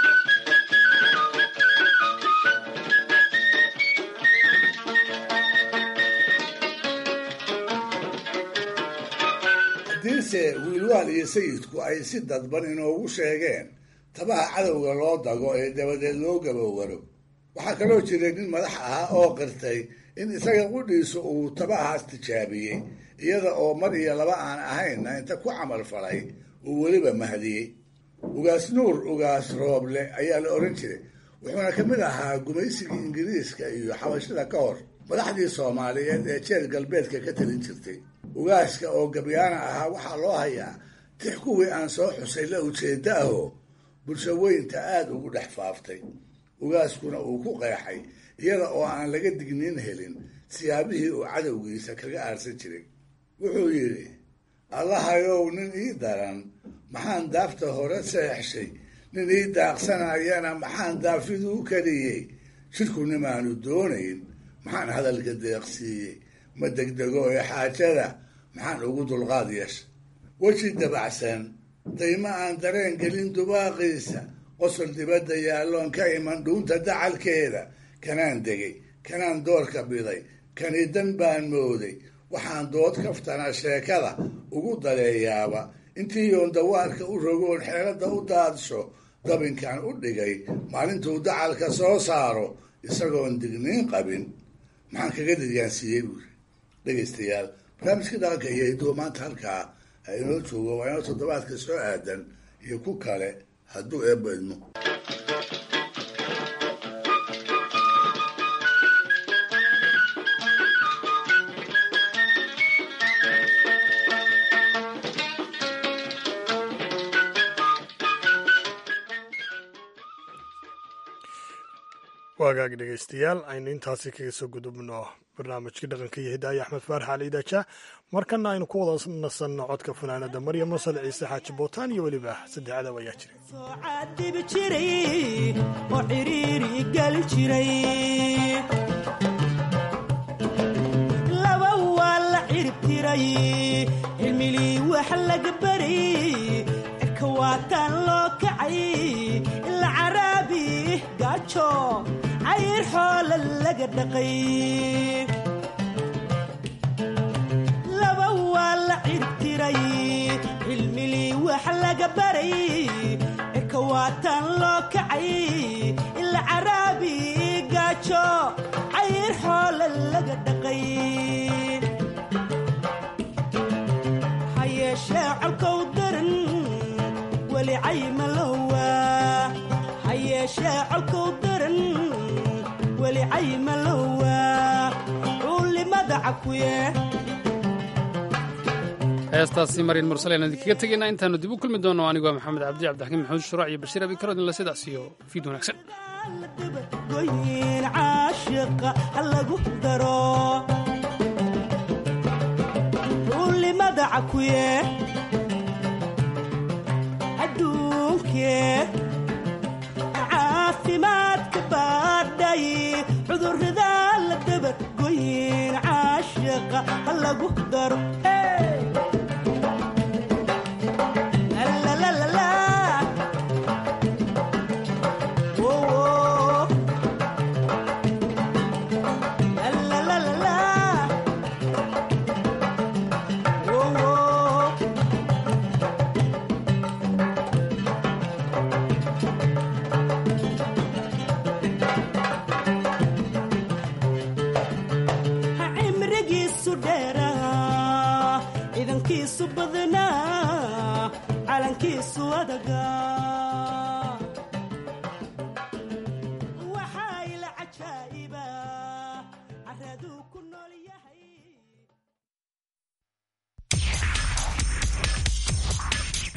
haddiise wiilwaal iyo sayidku ay si dadban inoogu sheegeen tabaha cadowga loo dago ee dabadeed loo gabowaro waxaa kaloo jiray nin madax ahaa oo qirtay in isaga qudhiisu uu tabahaas tijaabiyey iyada oo mar iyo laba aan ahaynna inta ku camal falay uu weliba mahdiyey ugaas nuur ugaas rooble ayaa la odhan jiray wuxuuna ka mid ahaa gumaysigii ingiriiska iyo xabashada ka hor madaxdii soomaaliyeed ee jeer galbeedka ka talin jirtay ugaaska oo gabyaana ahaa waxaa loo hayaa tix kuwii aan soo xusay la ujeedda ahoo bulsho weynta aada ugu dhex faaftay ugaaskuna uu ku qeexay iyada oo aan laga digniin helin siyaabihii uu cadowgiisa kaga aarsan jiray wuxuu yidhi allahayow nin ii daran maxaan daafta hore seexshay nin ii daaqsanayana maxaan daafidu u kariyey jidhku nimaanu doonayn maxaan hadalka deeqsiiyey ma degdego ee xaajada maxaan ugu dulqaad yeesha weji dabacsan dayma aan dareen gelin dubaaqiisa qosol dibadda yaalloon ka iman dhuunta dacalkeeda kanaan degay kanaan doorka biday kani dan baan mooday waxaan dood kaftana sheekada ugu daleeyaaba intii yoon dawaarka u rogoon xeeladda u daadsho dabinkan u dhigay maalintuu dacalka soo saaro isagoon digniin qabin maxaan kaga diryaansiiyey buuri dhegaystayaal barnaamijkii dhaqanka iyo hiduwa maanta halkaa ha inoo joogo waa inoo toddobaadka soo aadan iyo ku kale hadduu eebba idmo waagaag dhegaystayaal aynu intaasi kaga soo gudubno barnaamijkii dhaqanka iyo hidaaya axmed faarax cali daaja markana aynu ku wada nasanno codka fanaanada maryam masal ciise xaaji bootaan iyo weliba saddexdab ayaa dibi jiray oo xiriiri gali jiray laba waa la cirib tiray cilmilii wax laga baray cirka waataan loo kacay ila caraabi gaajo cayr xoola laga dhaqay laba waa la cirib tiray cilmilii wax laga baray cirka waataan loo kacay ila caraabi gaajo cayr xoola laga dhaqay ha yeeshee colkow daran weli cayma lowa ha yeeshee colkow daran weli cayma lowa cuulimada cakuye heestaasi maryan mursal ayaan idinkaga tegaynaa intaanu dib u kulmi doono anigoo maxamed cabdi cabdixakiim maxamuud shuruuc iyo bashiir abikarodinle sidaas iyo fiid wanaagsan goyin caashiqa ha lagu daro cuulimada cakuye adduunkee shaqa ha lagu daro Hey! La, la, la, la, la. Oh, oh. La, la, la, la, la. Oh, oh. ha cimrigiisu dheeraa ciidankiisu badnaa calankiisu adagaa